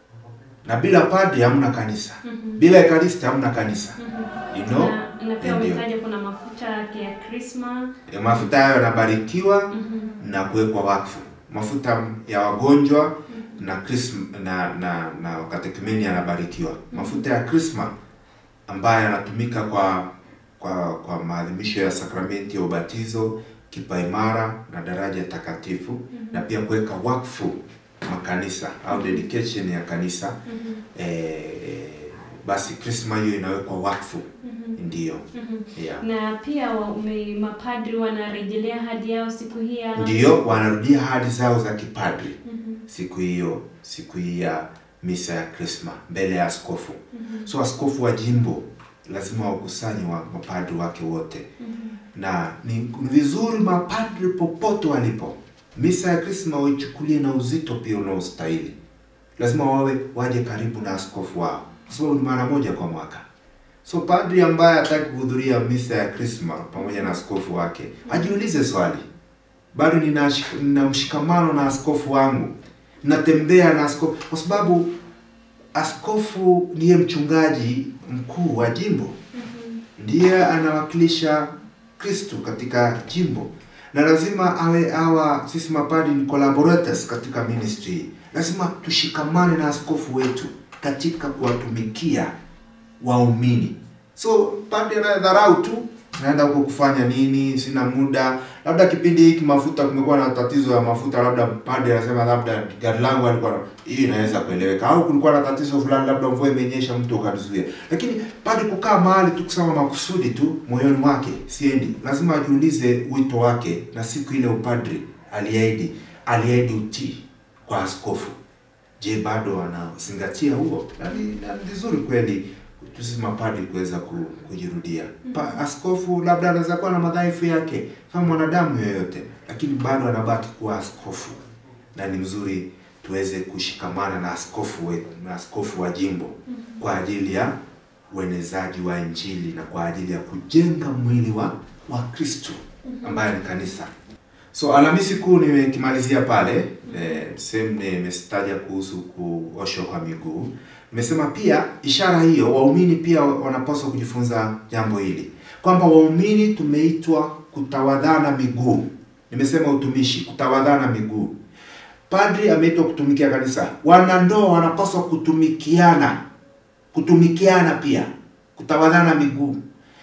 na bila padri hamna kanisa, Mhm. bila Ekaristi hamna kanisa. Mhm. You know? na, na pia Ndio. umetaja kuna mafuta ya krisma Ya Mafuta hayo yanabarikiwa Mhm. na kuwekwa wakfu. Mafuta ya wagonjwa na krism, na na na katekimeni yanabarikiwa. Mafuta ya krisma ambayo yanatumika kwa kwa kwa maadhimisho ya sakramenti ya ubatizo, kipaimara na daraja takatifu na pia kuweka wakfu makanisa au dedication ya kanisa Mhm. eh, basi krisma hiyo inawekwa wakfu Mhm. ndiyo Mhm. yeah. na pia wa, ume, mapadri wanarejelea hadi yao siku hii ya Alhamisi. ndiyo wanarudia hadi zao za kipadri Mhm. siku hiyo siku hii ya misa ya krisma mbele ya askofu Mhm. so askofu wa jimbo lazima wakusanye wa mapadri wake wote Mhm. na ni ni vizuri mapadri popote walipo misa ya krisma waichukulie na uzito pia unaostahili lazima wawe waje karibu na askofu wao kwa sababu ni mara moja kwa mwaka so padri ambaye hataki kuhudhuria misa ya krisma pamoja na askofu wake ajiulize swali bado nina, shik- nina mshikamano na askofu wangu natembea na askofu kwa sababu askofu ndiye mchungaji mkuu wa jimbo Mhm. ndiye anawakilisha Kristo katika jimbo, na lazima awe awa sisi mapadi ni collaborators katika ministry. Lazima tushikamane na askofu wetu katika kuwatumikia waumini. So pande na dharau tu naenda huko kufanya nini, sina muda. Labda kipindi hiki mafuta, kumekuwa na tatizo ya mafuta, labda pande anasema labda gari langu alikuwa na- hii inaweza kueleweka, au kulikuwa na tatizo fulani, labda mvua imenyesha, mtu ukanizuia. Lakini pande kukaa mahali tu kusema makusudi tu moyoni mwake, siendi. Lazima ajiulize wito wake, na siku ile upadri aliahidi, aliahidi utii kwa askofu. Je, bado anazingatia huo? Na ni na ni vizuri kweli sisi mapadri kuweza ku- kujirudia. Pa, askofu labda anaweza kuwa na madhaifu yake kama mwanadamu yoyote, lakini bado anabaki kuwa askofu, na ni mzuri tuweze kushikamana na askofu wetu na askofu wa jimbo kwa ajili ya uenezaji wa Injili na kwa ajili ya kujenga mwili wa wa Kristo ambaye ni kanisa. So Alhamisi Kuu nimekimalizia pale eh, sehemu nimestaja kuhusu kuoshwa kwa miguu. Nimesema pia ishara hiyo, waumini pia wanapaswa kujifunza jambo hili kwamba waumini tumeitwa kutawadhana miguu. Nimesema utumishi, kutawadhana miguu. Padri ameitwa kutumikia kanisa, wanandoa wanapaswa kutumikiana, kutumikiana pia, kutawadhana miguu.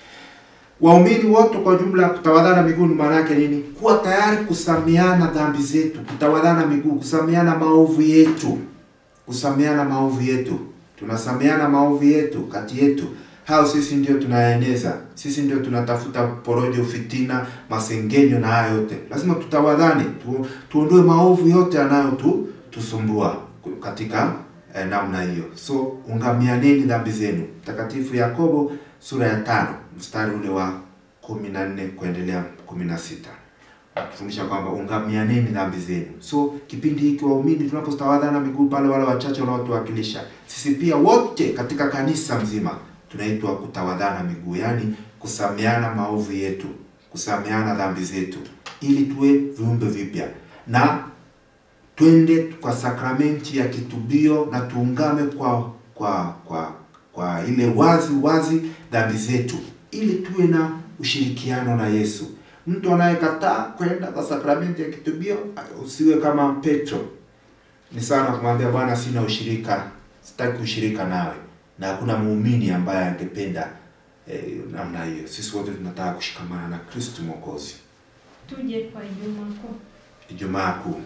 Waumini wote kwa jumla, kutawadhana miguu ni maana yake nini? Kuwa tayari kusameana dhambi zetu, kutawadhana miguu, kusameana maovu yetu, kusameana maovu yetu. Tunasameana maovu yetu kati yetu, hao sisi ndio tunaeneza, sisi ndio tunatafuta porojo, fitina, masengenyo na haya yote. Lazima tutawadhane, tu, tuondoe maovu yote yanayo tu tusumbua katika eh, namna hiyo. So ungamianeni dhambi zenu. Mtakatifu Yakobo sura ya tano mstari ule wa kumi na nne kuendelea kumi na sita kufundisha kwamba ungamianeni dhambi zenu. So kipindi hiki waumini tunapotawadhana miguu pale, wale wachache wanaotuwakilisha sisi, pia wote katika kanisa mzima tunaitwa kutawadhana miguu, yaani kusameana maovu yetu, kusameana dhambi zetu, ili tuwe viumbe vipya na twende kwa sakramenti ya kitubio na tuungame kwa kwa kwa kwa ile wazi wazi dhambi zetu, ili tuwe na ushirikiano na Yesu. Mtu anayekataa kwenda kwa sakramenti ya kitubio usiwe kama Petro. Ni sana kumwambia Bwana, sina ushirika, sitaki ushirika nawe, na hakuna muumini ambaye angependa eh, namna hiyo. Sisi wote tunataka kushikamana na Kristo Mwokozi. Tuje kwa Ijumaa Kuu. Ijumaa Kuu.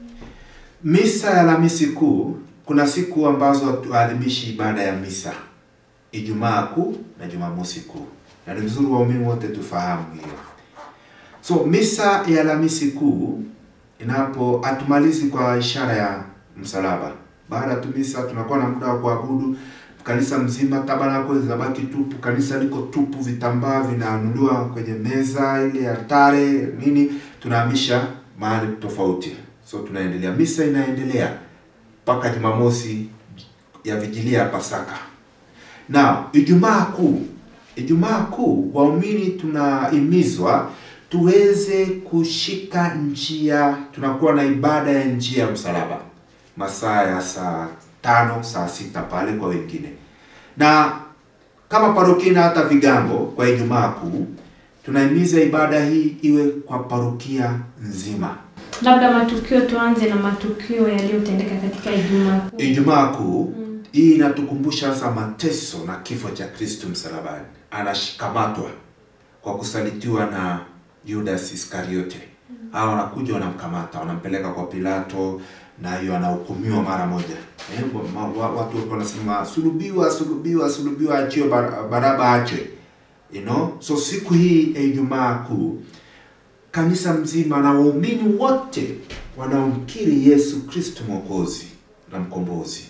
Misa ya Alhamisi Kuu, kuna siku ambazo tuadhimishi ibada ya misa, Ijumaa Kuu na Jumamosi Kuu, na ni vizuri waumini wote tufahamu hiyo. So misa ya Alhamisi Kuu inapo hatumalizi kwa ishara ya msalaba. Baada tu misa tunakuwa na muda wa kuabudu kanisa mzima, tabernakulo zinabaki tupu, kanisa liko tupu, vitambaa vinaanuliwa kwenye meza ile altare nini, tunahamisha mahali tofauti. So tunaendelea, misa inaendelea mpaka Jumamosi ya vigilia ya Pasaka. Na Ijumaa Kuu, Ijumaa Kuu waumini tunahimizwa tuweze kushika njia, tunakuwa na ibada ya njia ya msalaba masaa ya saa tano saa sita pale kwa wengine, na kama parokia na hata vigango kwa Ijumaa Kuu tunahimiza ibada hii iwe kwa parokia nzima. Labda matukio, tuanze na matukio yaliyotendeka katika Ijumaa Kuu. Ijumaa Kuu hii inatukumbusha sasa mateso na kifo cha Kristo msalabani. Anashikamatwa kwa kusalitiwa na Judas Iskariote. Hao wanakuja wanamkamata, wanampeleka kwa Pilato na hiyo anahukumiwa mara moja. Eh, wa- wa- watu walikuwa wanasema sulubiwa, sulubiwa, sulubiwa, achiwe, Bar- Baraba achwe. You know? So siku hii ya Ijumaa Kuu kanisa mzima na waumini wote wanaomkiri Yesu Kristo Mwokozi na mkombozi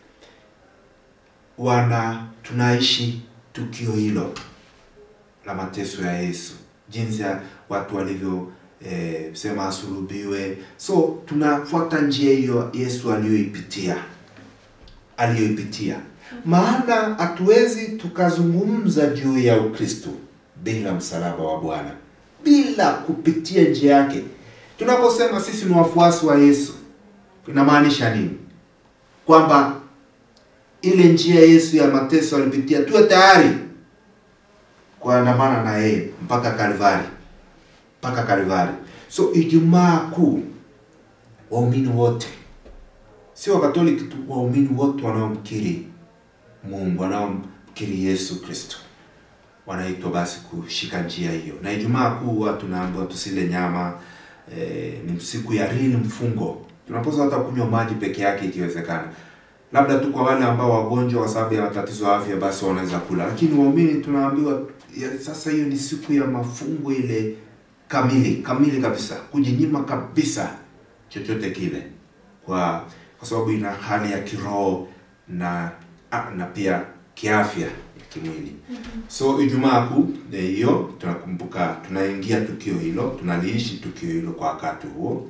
wana tunaishi tukio hilo la mateso ya Yesu, jinsi ya watu walivyo eh, sema asulubiwe. So tunafuata njia hiyo Yesu aliyoipitia aliyoipitia, maana hatuwezi tukazungumza juu ya Ukristo bila msalaba wa Bwana, bila kupitia njia yake. Tunaposema sisi ni wafuasi wa Yesu, inamaanisha nini? Kwamba ile njia Yesu ya mateso alipitia, tuwe tayari kuandamana na yeye mpaka Kalvari, mpaka Kalvari. So Ijumaa Kuu waumini wote, si Wakatoliki tu, waumini wote wanaomkiri Mungu, wanaomkiri Yesu Kristo wanaitwa basi kushika njia hiyo. Na Ijumaa Kuu huwa tunaambiwa tusile nyama eh, ni siku ya real mfungo. Tunapaswa hata kunywa maji peke yake ikiwezekana, labda tu kwa wale ambao wagonjwa kwa sababu ya matatizo ya afya, basi wanaweza kula, lakini waumini tunaambiwa ya, sasa hiyo ni siku ya mafungo ile kamili kamili kabisa, kujinyima kabisa chochote kile, kwa kwa sababu ina hali ya kiroho na ah, na pia kiafya ya kimwili. So Ijumaa Kuu eh, hiyo tunakumbuka, tunaingia tukio hilo, tunaliishi tukio hilo kwa wakati huo.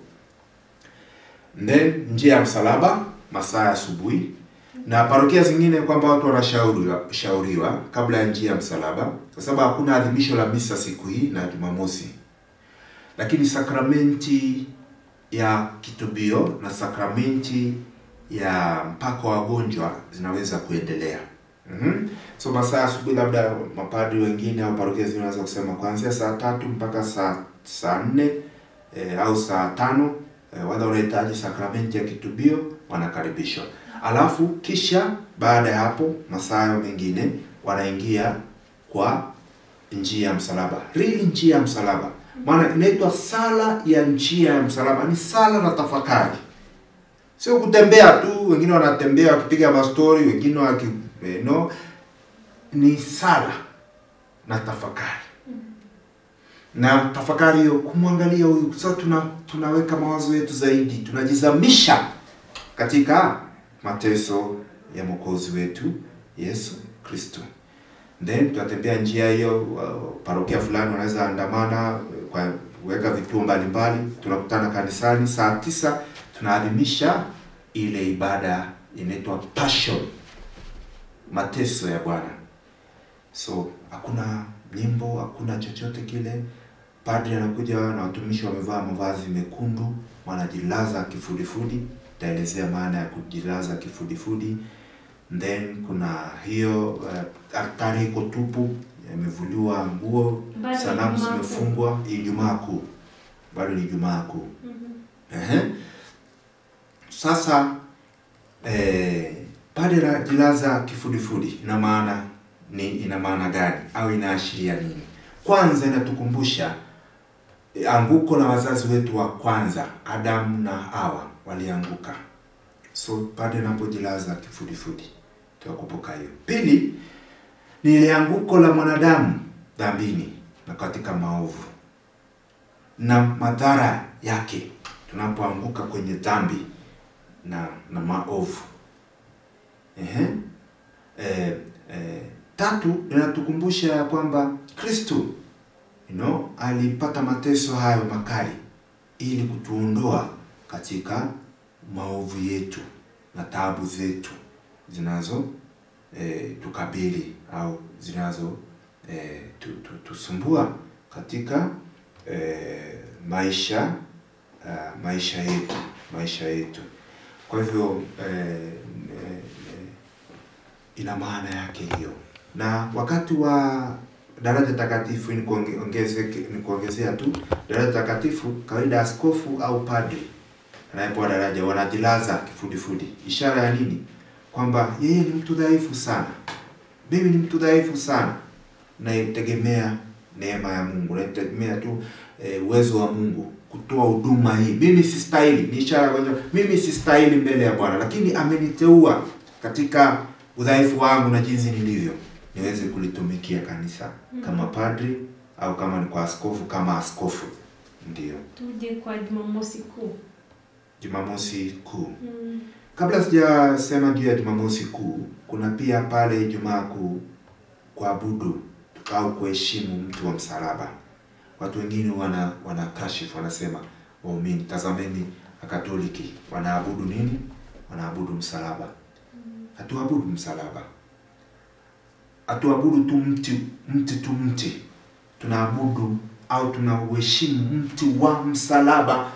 Then njia ya msalaba masaa ya asubuhi, na parokia zingine kwamba watu wanashauriwa shauriwa kabla ya njia ya msalaba, kwa sababu hakuna adhimisho la misa siku hii na Jumamosi, lakini sakramenti ya kitubio na sakramenti ya mpako wa wagonjwa zinaweza kuendelea. Mhm. So masaa ya asubuhi, labda mapadri wengine au parokia zingine wanaweza kusema kuanzia saa tatu mpaka saa saa nne eh, au saa tano eh, wale wanahitaji sakramenti ya kitubio wanakaribishwa. Alafu kisha baada ya hapo masaa hayo mengine wanaingia kwa njia ya msalaba, really njia ya msalaba, maana inaitwa sala ya njia ya msalaba. Ni sala na tafakari, sio kutembea tu. Wengine wanatembea wakipiga mastori, wengine waki eh, no, ni sala na tafakari na tafakari hiyo kumwangalia huyu. Sasa tuna tunaweka mawazo yetu zaidi, tunajizamisha katika mateso ya mwokozi wetu Yesu Kristo. Then tutatembea njia hiyo. uh, Parokia fulani wanaweza andamana uh, kwa kuweka vituo mbalimbali. Tunakutana kanisani saa tisa, tunaadhimisha ile ibada inaitwa Passion, mateso ya Bwana. So hakuna nyimbo, hakuna chochote kile. Padri anakuja na watumishi wamevaa mavazi mekundu, wanajilaza kifudifudi. Taelezea maana ya kujilaza kifudifudi. Then kuna hiyo uh, altari iko tupu, yamevuliwa nguo, Bado ni sanamu Ijumaa Kuu. zimefungwa. Ijumaa Kuu, bado ni Ijumaa Kuu. Ehe. Sasa eh, padre anajilaza kifudifudi, ina maana ni ina maana gani au inaashiria nini? Kwanza inatukumbusha eh, anguko la wazazi wetu wa kwanza Adamu na Hawa walianguka. So padre anapojilaza kifudifudi tunakumbuka hiyo. Pili ni ile anguko la mwanadamu dhambini na katika maovu na madhara yake tunapoanguka kwenye dhambi na na maovu. Ehe. Eh, eh, tatu inatukumbusha ya kwamba Kristo you know, alipata mateso hayo makali ili kutuondoa katika maovu yetu na taabu zetu zinazo eh, tukabili au zinazo eh, tu, tu, tusumbua katika eh, maisha uh, maisha yetu maisha yetu. Kwa hivyo eh, eh, eh, ina maana yake hiyo, na wakati wa daraja takatifu ni kuonge- ongeze- ni kuongezea tu daraja takatifu, kawaida askofu au padri anayepewa daraja wanajilaza kifudifudi, ishara ya nini? Kwamba yeye ni mtu dhaifu sana, mimi ni mtu dhaifu sana, naitegemea neema ya Mungu, naitegemea tu eh, uwezo wa Mungu kutoa huduma hii. Mimi sistahili, ni ishara kwamba mimi sistahili mbele ya Bwana, lakini ameniteua katika udhaifu wangu na jinsi nilivyo, niweze kulitumikia kanisa kama padri au kama ni kwa askofu kama askofu. Ndio Tuje kwa Jumamosi Kuu. Jumamosi Kuu. Mm. Kabla sijasema juu ya Jumamosi Kuu, kuna pia pale Ijumaa Kuu kuabudu au kuheshimu mtu wa msalaba. Watu wengine wana wana kashifu wanasema, waumini, tazameni Wakatoliki wanaabudu nini? Wanaabudu msalaba. Hatuabudu msalaba, hatuabudu tu mti mti tu mti, tunaabudu au tunauheshimu mti wa msalaba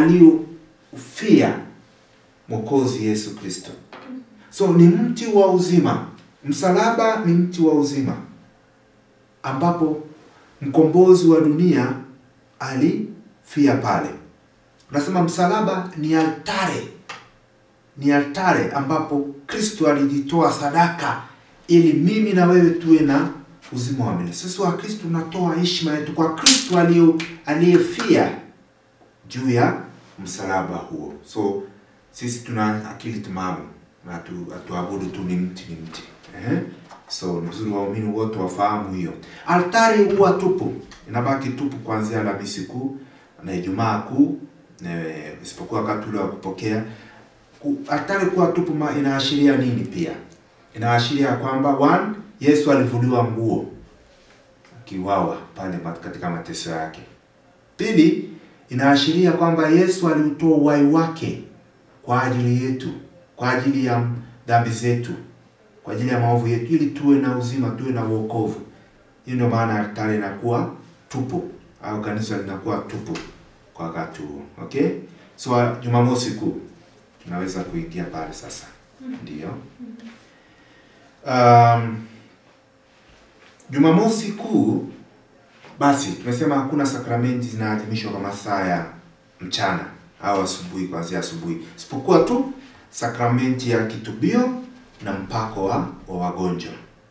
aliofia Mwokozi Yesu Kristo. So ni mti wa uzima. Msalaba ni mti wa uzima ambapo mkombozi wa dunia alifia pale. Unasema msalaba ni altare, ni altare ambapo Kristo alijitoa sadaka ili mimi na wewe tuwe na uzima wa milele. Sisi wa Kristo tunatoa heshima yetu kwa Kristo aliyo- aliyefia juu ya msalaba huo. So sisi tuna akili timamu na hatu- hatuabudu tu ni mti ni mti. Eh? So ni vizuri waumini wote wafahamu hiyo. Altari huwa tupu, inabaki tupu kuanzia Alhamisi Kuu na Ijumaa Kuu, eh, isipokuwa wakati ule wa kupokea. Ku- Altari kuwa tupu ma- inaashiria nini pia? Inaashiria kwamba one, Yesu alivuliwa nguo akiwawa pale mat- katika mateso yake. Pili, inaashiria kwamba Yesu aliutoa uhai wake kwa ajili yetu, kwa ajili ya dhambi zetu, kwa ajili ya maovu yetu, ili tuwe na uzima, tuwe na wokovu. Hiyo ndio maana altari inakuwa tupu au kanisa linakuwa tupu kwa wakati huo. Okay, so Jumamosi Kuu tunaweza kuingia pale sasa, ndio. Um, Jumamosi Kuu basi tumesema hakuna sakramenti zinaadhimishwa kwa masaa ya mchana au asubuhi, kuanzia asubuhi, isipokuwa tu sakramenti ya kitubio na mpako wa, wa wagonjwa.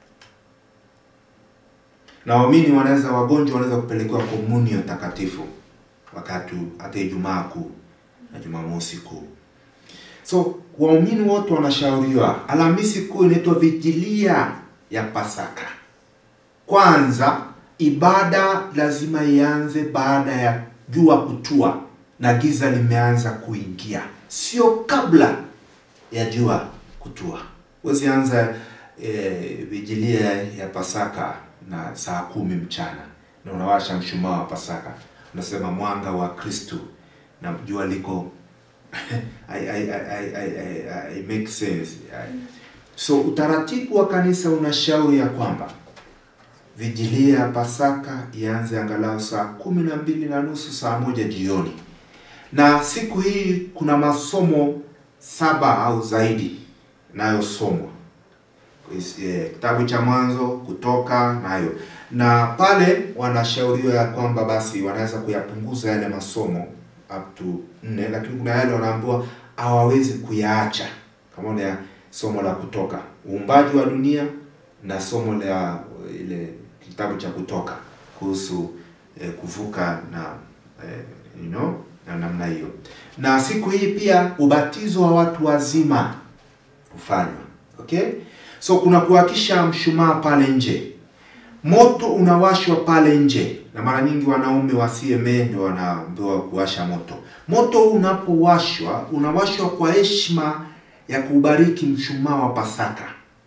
Na waamini wanaweza, wagonjwa wanaweza kupelekewa komunio takatifu wakati hata Ijumaa Kuu na Jumamosi Kuu. So waumini wote wanashauriwa. Alhamisi Kuu inaitwa vigilia ya Pasaka. Kwanza, ibada lazima ianze baada ya jua kutua na giza limeanza kuingia, sio kabla ya jua kutua. Huwezi anza eh, vigilia ya Pasaka na saa kumi mchana na unawasha mshumaa wa Pasaka, unasema mwanga wa Kristu na jua liko I, I, I, I, I, I, I make sense. I, so utaratibu wa kanisa unashauri ya kwamba vigilia ya Pasaka ianze angalau saa kumi na mbili na nusu saa moja jioni, na siku hii kuna masomo saba au zaidi inayosomwa Eh, kitabu cha Mwanzo, Kutoka nayo, na pale wanashauriwa ya kwamba basi wanaweza kuyapunguza yale masomo up to nne, lakini kuna yale wanaambiwa hawawezi kuyaacha, kama ile somo la Kutoka, uumbaji wa dunia na somo la ile kitabu cha Kutoka kuhusu eh, kuvuka na eh, you know, na namna hiyo. Na siku hii pia ubatizo wa watu wazima hufanywa. Okay? So kuna kuwakisha mshumaa pale nje. Moto unawashwa pale nje, na mara nyingi wanaume wa CMA ndio wanaambiwa kuwasha moto. Moto unapowashwa, unawashwa kwa heshima ya kubariki mshumaa wa Pasaka,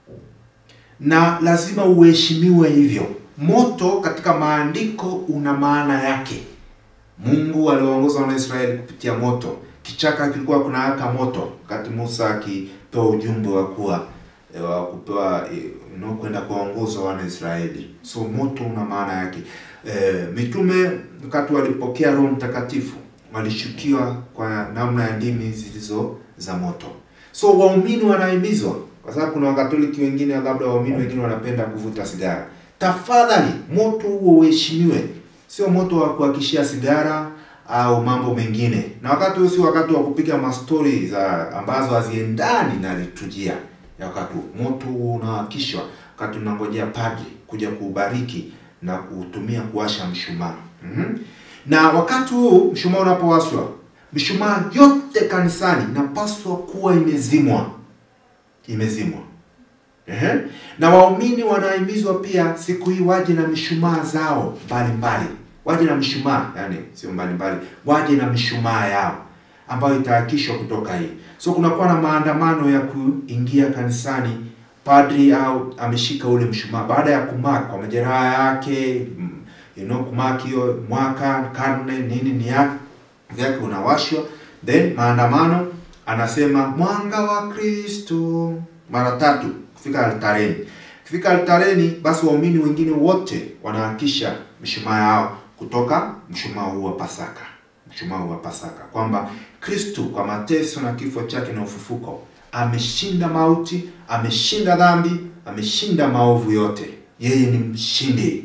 na lazima uheshimiwe hivyo. Moto katika maandiko una maana yake. Mungu aliwaongoza Wanaisraeli kupitia moto. Kichaka kilikuwa kunawaka moto wakati Musa akipewa ujumbe wa kuwa eh, wa kupewa eh, you know, kwenda kuwaongoza Wanaisraeli. So moto una maana yake. E, mitume wakati walipokea Roho Mtakatifu walishukiwa kwa namna ya ndimi zilizo za moto. So waumini wanahimizwa, kwa sababu kuna Wakatoliki wengine, labda waumini wengine wanapenda kuvuta sigara. Tafadhali moto huo uheshimiwe, sio moto wa kuhakishia sigara au mambo mengine. Na wakati huo si wakati wa kupiga mastori za ambazo haziendani na liturujia ya wakati huo. Moto huo unawakishwa wakati unangojea padri kuja kuubariki na kuutumia kuwasha mshumaa. Mhm. Na wakati huu mshumaa unapowashwa, mishumaa yote kanisani inapaswa kuwa imezimwa, imezimwa. Ehe. Na waumini wanahimizwa pia siku hii waje na mishumaa zao mbalimbali, waje na mishumaa, yani sio mbalimbali, waje na mishumaa yao ambayo itaakishwa kutoka hii. So kunakuwa na maandamano ya kuingia kanisani, padri au ameshika ule mshumaa baada ya kumaka kwa majeraha yake, mm, you know, kumaki hiyo mwaka karne nini ni yake vyake unawashwa, then maandamano anasema mwanga wa Kristo mara tatu kufika altareni. Kufika altareni, basi waumini wengine wote wanaakisha mishumaa yao kutoka mshumaa huu wa Pasaka, mshumaa huu wa Pasaka, kwamba Kristo kwa mateso na kifo chake na ufufuko ameshinda mauti, ameshinda dhambi, ameshinda maovu yote. Yeye ni mshindi.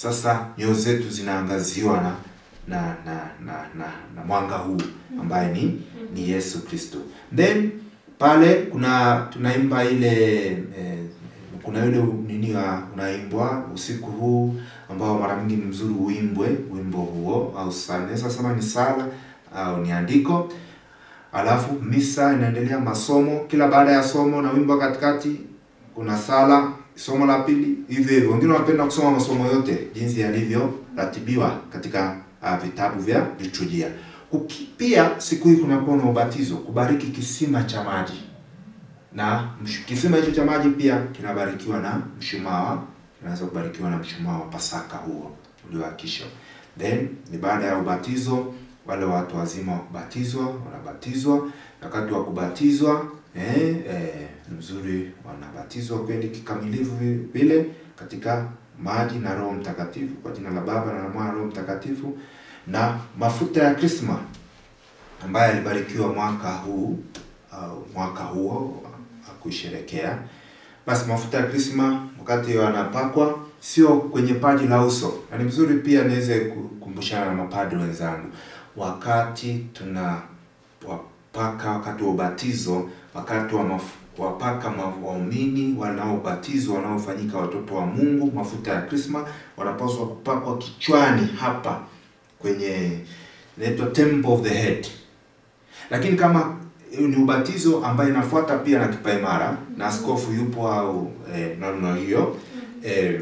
sasa nyoyo zetu zinaangaziwa na na na na, na, na mwanga huu ambaye ni ni Yesu Kristo. Then pale kuna tunaimba ile eh, kuna ile nini wa- unaimbwa usiku huu ambao mara nyingi ni mzuri uimbwe wimbo huo au sala. Naweza sema ni sala au ni andiko. Alafu misa inaendelea, masomo kila baada ya somo na wimbo katikati, kuna sala, somo la pili, hivyo hivyo. Wengine wanapenda kusoma masomo yote jinsi yalivyoratibiwa katika uh, vitabu vya liturujia. Kuki- Pia siku hii kunakuwa na ubatizo, kubariki kisima cha maji na msh- kisima hicho cha maji pia kinabarikiwa na mshumaa, kinaweza kubarikiwa na mshumaa wa Pasaka huo ulioakishwa. Then ni baada ya ubatizo, wale watu wazima wa kubatizwa wanabatizwa. Wakati wa kubatizwa eh, eh, mzuri wanabatizwa kweli kikamilifu vi- vile katika maji na Roho Mtakatifu, kwa jina la Baba na la Mwana na Roho Mtakatifu, na mafuta ya krisma ambaye alibarikiwa mwaka huu au mwaka huo akuisherekea. Basi mafuta ya krisma wakati wanapakwa sio kwenye paji la uso, na ni vizuri pia niweze kukumbushana na mapadri wenzangu, wakati tuna wapaka wakati wa ubatizo, wakati wa maf wapaka ma- waumini wanaobatizwa wanaofanyika watoto wa Mungu mafuta ya krisma, wanapaswa kupakwa kichwani hapa kwenye inaitwa temple of the head lakini kama eh, ni ubatizo ambayo inafuata pia na kipaimara na askofu yupo au eh, namna hiyo eh,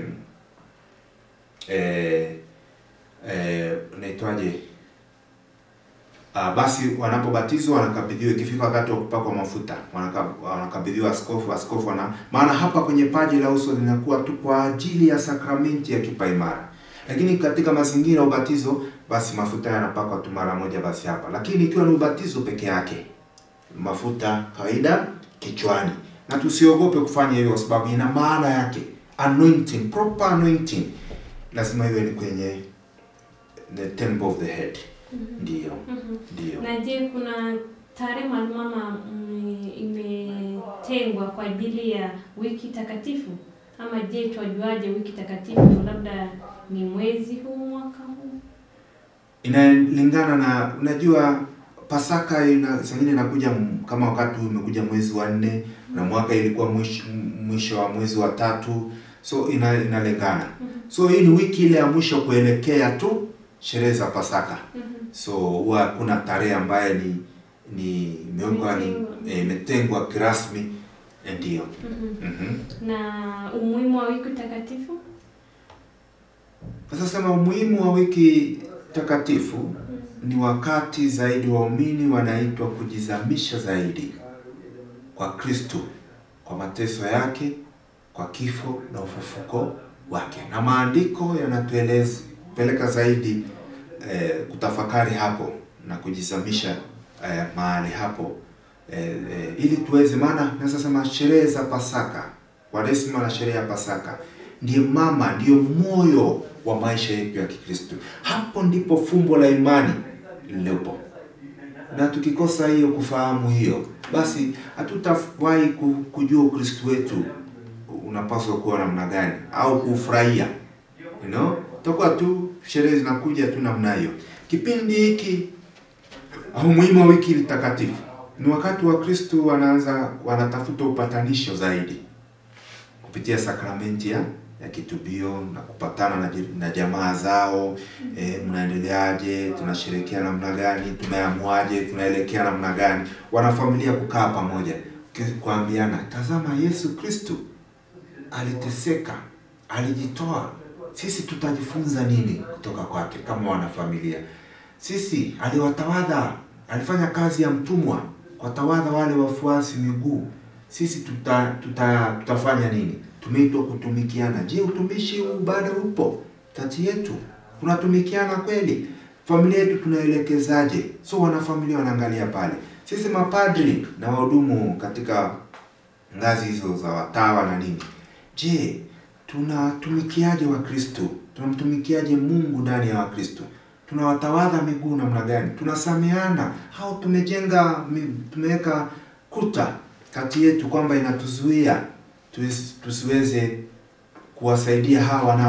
eh, eh, unaitwaje Ah, basi wanapobatizwa wanakabidhiwa, ikifika wakati wa kupakwa mafuta wanaka- wanakabidhiwa askofu. Askofu wana maana hapa kwenye paji la uso linakuwa tu kwa ajili ya sakramenti ya kipaimara, lakini katika mazingira ya ubatizo, basi mafuta yanapakwa tu mara moja basi hapa. Lakini ikiwa ni ubatizo peke yake, mafuta kawaida kichwani, na tusiogope kufanya hivyo, kwa sababu ina maana yake. Anointing, proper anointing lazima iwe ni kwenye the temple of the head. Ndiyo, ndiyo. Na je, kuna tarehe maalum ama mm, imetengwa kwa ajili ya wiki takatifu? Ama je, twajuaje wiki takatifu? Labda ni mwezi huu, mwaka huu? inalingana na unajua Pasaka ina sengine inakuja m- kama wakati huu umekuja mwezi wa nne na mwaka ilikuwa mwisho, mwisho wa mwezi wa tatu, so ina, inalingana. So hii ni wiki ile ya mwisho kuelekea tu sherehe za Pasaka. So huwa kuna tarehe ambayo ni ni imewekwa ni Imetengwa. eh, imetengwa kirasmi eh, ndiyo. Mhm. Na umuhimu wa wiki takatifu? Sasa sema umuhimu wa wiki takatifu ni wakati zaidi waumini wanaitwa kujizamisha zaidi kwa Kristo, kwa mateso yake, kwa kifo na ufufuko wake, na maandiko yanatueleza peleka zaidi eh, kutafakari hapo na kujizamisha eh, mahali hapo eh, eh, ili tuweze, maana naweza sema sherehe za Pasaka, Kwaresima na sherehe ya Pasaka ndiye mama, ndiyo moyo wa maisha yetu ya Kikristo. Hapo ndipo fumbo la imani lilipo, na tukikosa hiyo kufahamu hiyo, basi hatutawahi ku- kujua Ukristo wetu unapaswa kuwa namna gani au kufurahia you know? Tutakuwa tu sherehe zinakuja tu namna hiyo. Kipindi hiki au umuhimu wa wiki takatifu ni wakati wa Kristo wanaanza wanatafuta upatanisho zaidi kupitia sakramenti ya ya kitubio na kupatana na, ji- na jamaa zao eh, mnaendeleaje, tunasherehekea namna gani, tumeamuaje, tunaelekea namna gani, wanafamilia kukaa pamoja ki- kuambiana, tazama Yesu Kristo aliteseka, alijitoa, sisi tutajifunza nini kutoka kwake kama wanafamilia? Sisi aliwatawadha, alifanya kazi ya mtumwa, kuwatawadha wale wafuasi miguu. Sisi tuta, tuta, tutafanya nini? Tumeitwa kutumikiana. Je, utumishi huu bado upo kati yetu? Tunatumikiana kweli? Familia yetu tunaelekezaje? So wanafamilia wanaangalia pale. Sisi mapadri na wahudumu katika ngazi hizo za watawa na nini, je, tunatumikiaje Wakristo? Tunamtumikiaje Mungu ndani ya Wakristo? Tunawatawadha miguu namna gani? Tunasameana au tumejenga mi- tumeweka kuta kati yetu kwamba inatuzuia tuis- tusiweze kuwasaidia hawa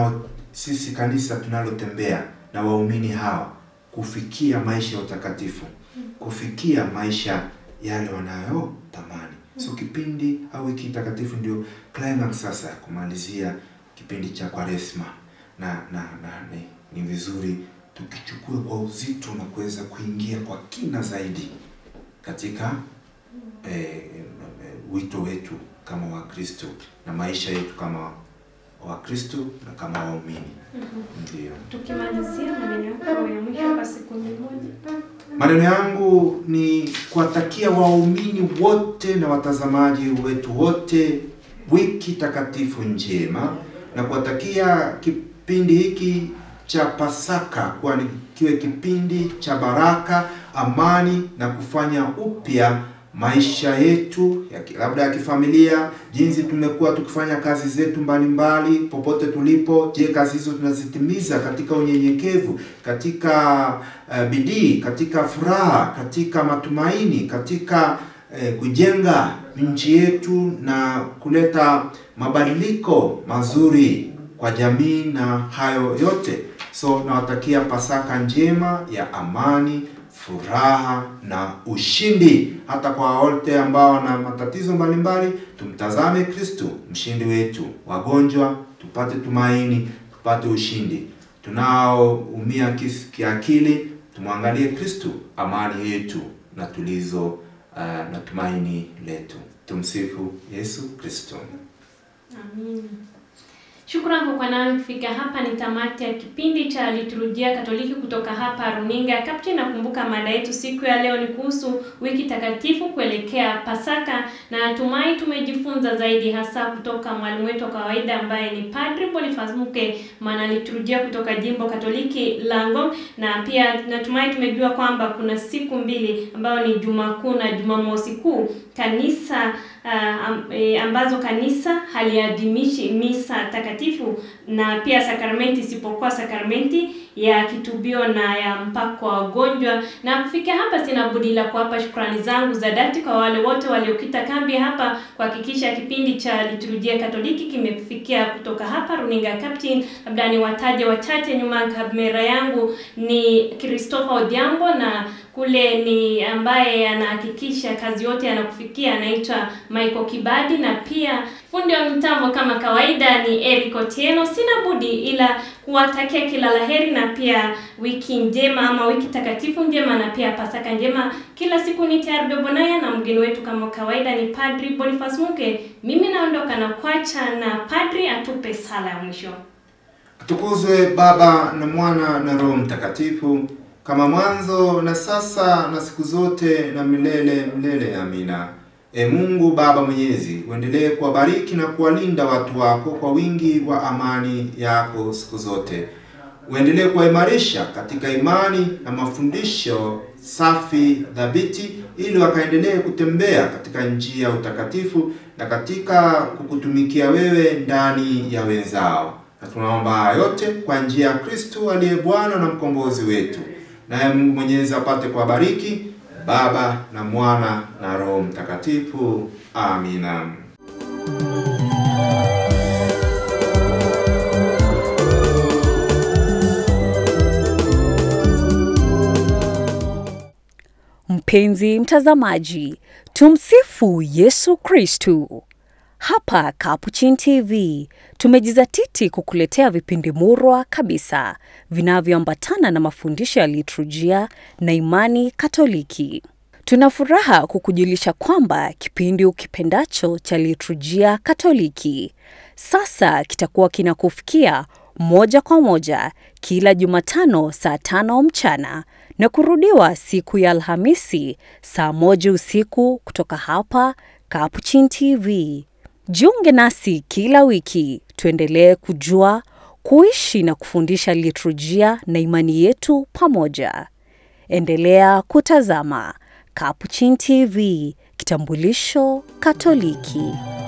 sisi kanisa tunalotembea na waumini hawa kufikia maisha ya utakatifu, kufikia maisha yale wanayotamani. So kipindi au wiki takatifu ndio climax sasa ya kumalizia kipindi cha Kwaresma na na, na ni, ni vizuri tukichukue kwa uzito na kuweza kuingia kwa kina zaidi katika eh, eh, wito wetu kama Wakristo na maisha yetu kama Wakristo na kama waumini. Ndio. Tukimalizia maneno yako ya mwisho kwa sekunde moja. Maneno yangu ni kuwatakia waumini wote na watazamaji wetu wote wiki takatifu njema na kuwatakia kipindi hiki cha Pasaka kuwa ni kiwe kipindi cha baraka, amani na kufanya upya maisha yetu ya ki- labda ya kifamilia, jinsi tumekuwa tukifanya kazi zetu mbalimbali popote tulipo. Je, kazi hizo tunazitimiza katika unyenyekevu, katika uh, bidii, katika furaha, katika matumaini, katika eh, kujenga nchi yetu na kuleta mabadiliko mazuri kwa jamii na hayo yote. So nawatakia Pasaka njema ya amani, furaha na ushindi. Hata kwa wote ambao wana matatizo mbalimbali, tumtazame Kristo mshindi wetu. Wagonjwa tupate tumaini, tupate ushindi. Tunaoumia kis- kiakili, tumwangalie Kristo, amani yetu na tulizo uh, na tumaini letu. Tumsifu Yesu Kristo. Amin. Shukrani kwa kuwa nami kufika hapa. Ni tamati ya kipindi cha liturujia Katoliki kutoka hapa runinga ya Captain. Nakumbuka mada yetu siku ya leo ni kuhusu wiki takatifu kuelekea Pasaka, na natumai tumejifunza zaidi, hasa kutoka mwalimu wetu wa kawaida ambaye ni Padri Boniface Muke, mwana liturujia kutoka jimbo Katoliki la Ngong, na pia natumai tumejua kwamba kuna siku mbili ambayo ni Juma Kuu na Jumamosi Kuu kanisa uh, am, e, ambazo kanisa haliadhimishi misa takatifu na pia sakramenti isipokuwa sakramenti ya kitubio na ya mpako wa wagonjwa. Na kufikia hapa, sina budi la kuwapa shukrani zangu za dhati kwa wale wote waliokita kambi hapa kuhakikisha kipindi cha liturujia Katoliki kimekufikia kutoka hapa runinga ya Captain. Labda ni wataje wachache, nyuma ya kamera yangu ni Christopher Odhiambo na kule ni ambaye anahakikisha kazi yote yanakufikia anaitwa Michael Kibadi, na pia fundi wa mitambo kama kawaida ni Eric Otieno. Sina budi ila kuwatakia kila laheri na pia wiki njema ama wiki takatifu njema na pia Pasaka njema. Kila siku ni tayari Bonaya na mgeni wetu kama kawaida ni Padri Boniface Muke. Mimi naondoka na kwacha na Padri atupe sala ya mwisho. Atukuzwe Baba na Mwana na Roho Mtakatifu, kama mwanzo na sasa na siku zote na milele milele. Amina. E Mungu Baba Mwenyezi, uendelee kuwabariki na kuwalinda watu wako kwa wingi wa amani yako siku zote. Uendelee kuwaimarisha katika imani na mafundisho safi thabiti, ili wakaendelee kutembea katika njia ya utakatifu na katika kukutumikia wewe ndani ya wenzao na tunaomba haya yote kwa njia ya Kristo aliye Bwana na mkombozi wetu, naye Mungu Mwenyezi apate kuwabariki Baba na Mwana na Roho Mtakatifu. Amina. Mpenzi mtazamaji, tumsifu Yesu Kristu. Hapa Capuchin TV tumejizatiti kukuletea vipindi murwa kabisa vinavyoambatana na mafundisho ya liturujia na imani Katoliki. Tuna furaha kukujulisha kwamba kipindi ukipendacho cha liturujia Katoliki sasa kitakuwa kinakufikia moja kwa moja kila Jumatano saa tano mchana na kurudiwa siku ya Alhamisi saa moja usiku kutoka hapa Capuchin TV. Jiunge nasi kila wiki tuendelee kujua, kuishi na kufundisha liturujia na imani yetu pamoja. Endelea kutazama Capuchin TV, kitambulisho Katoliki.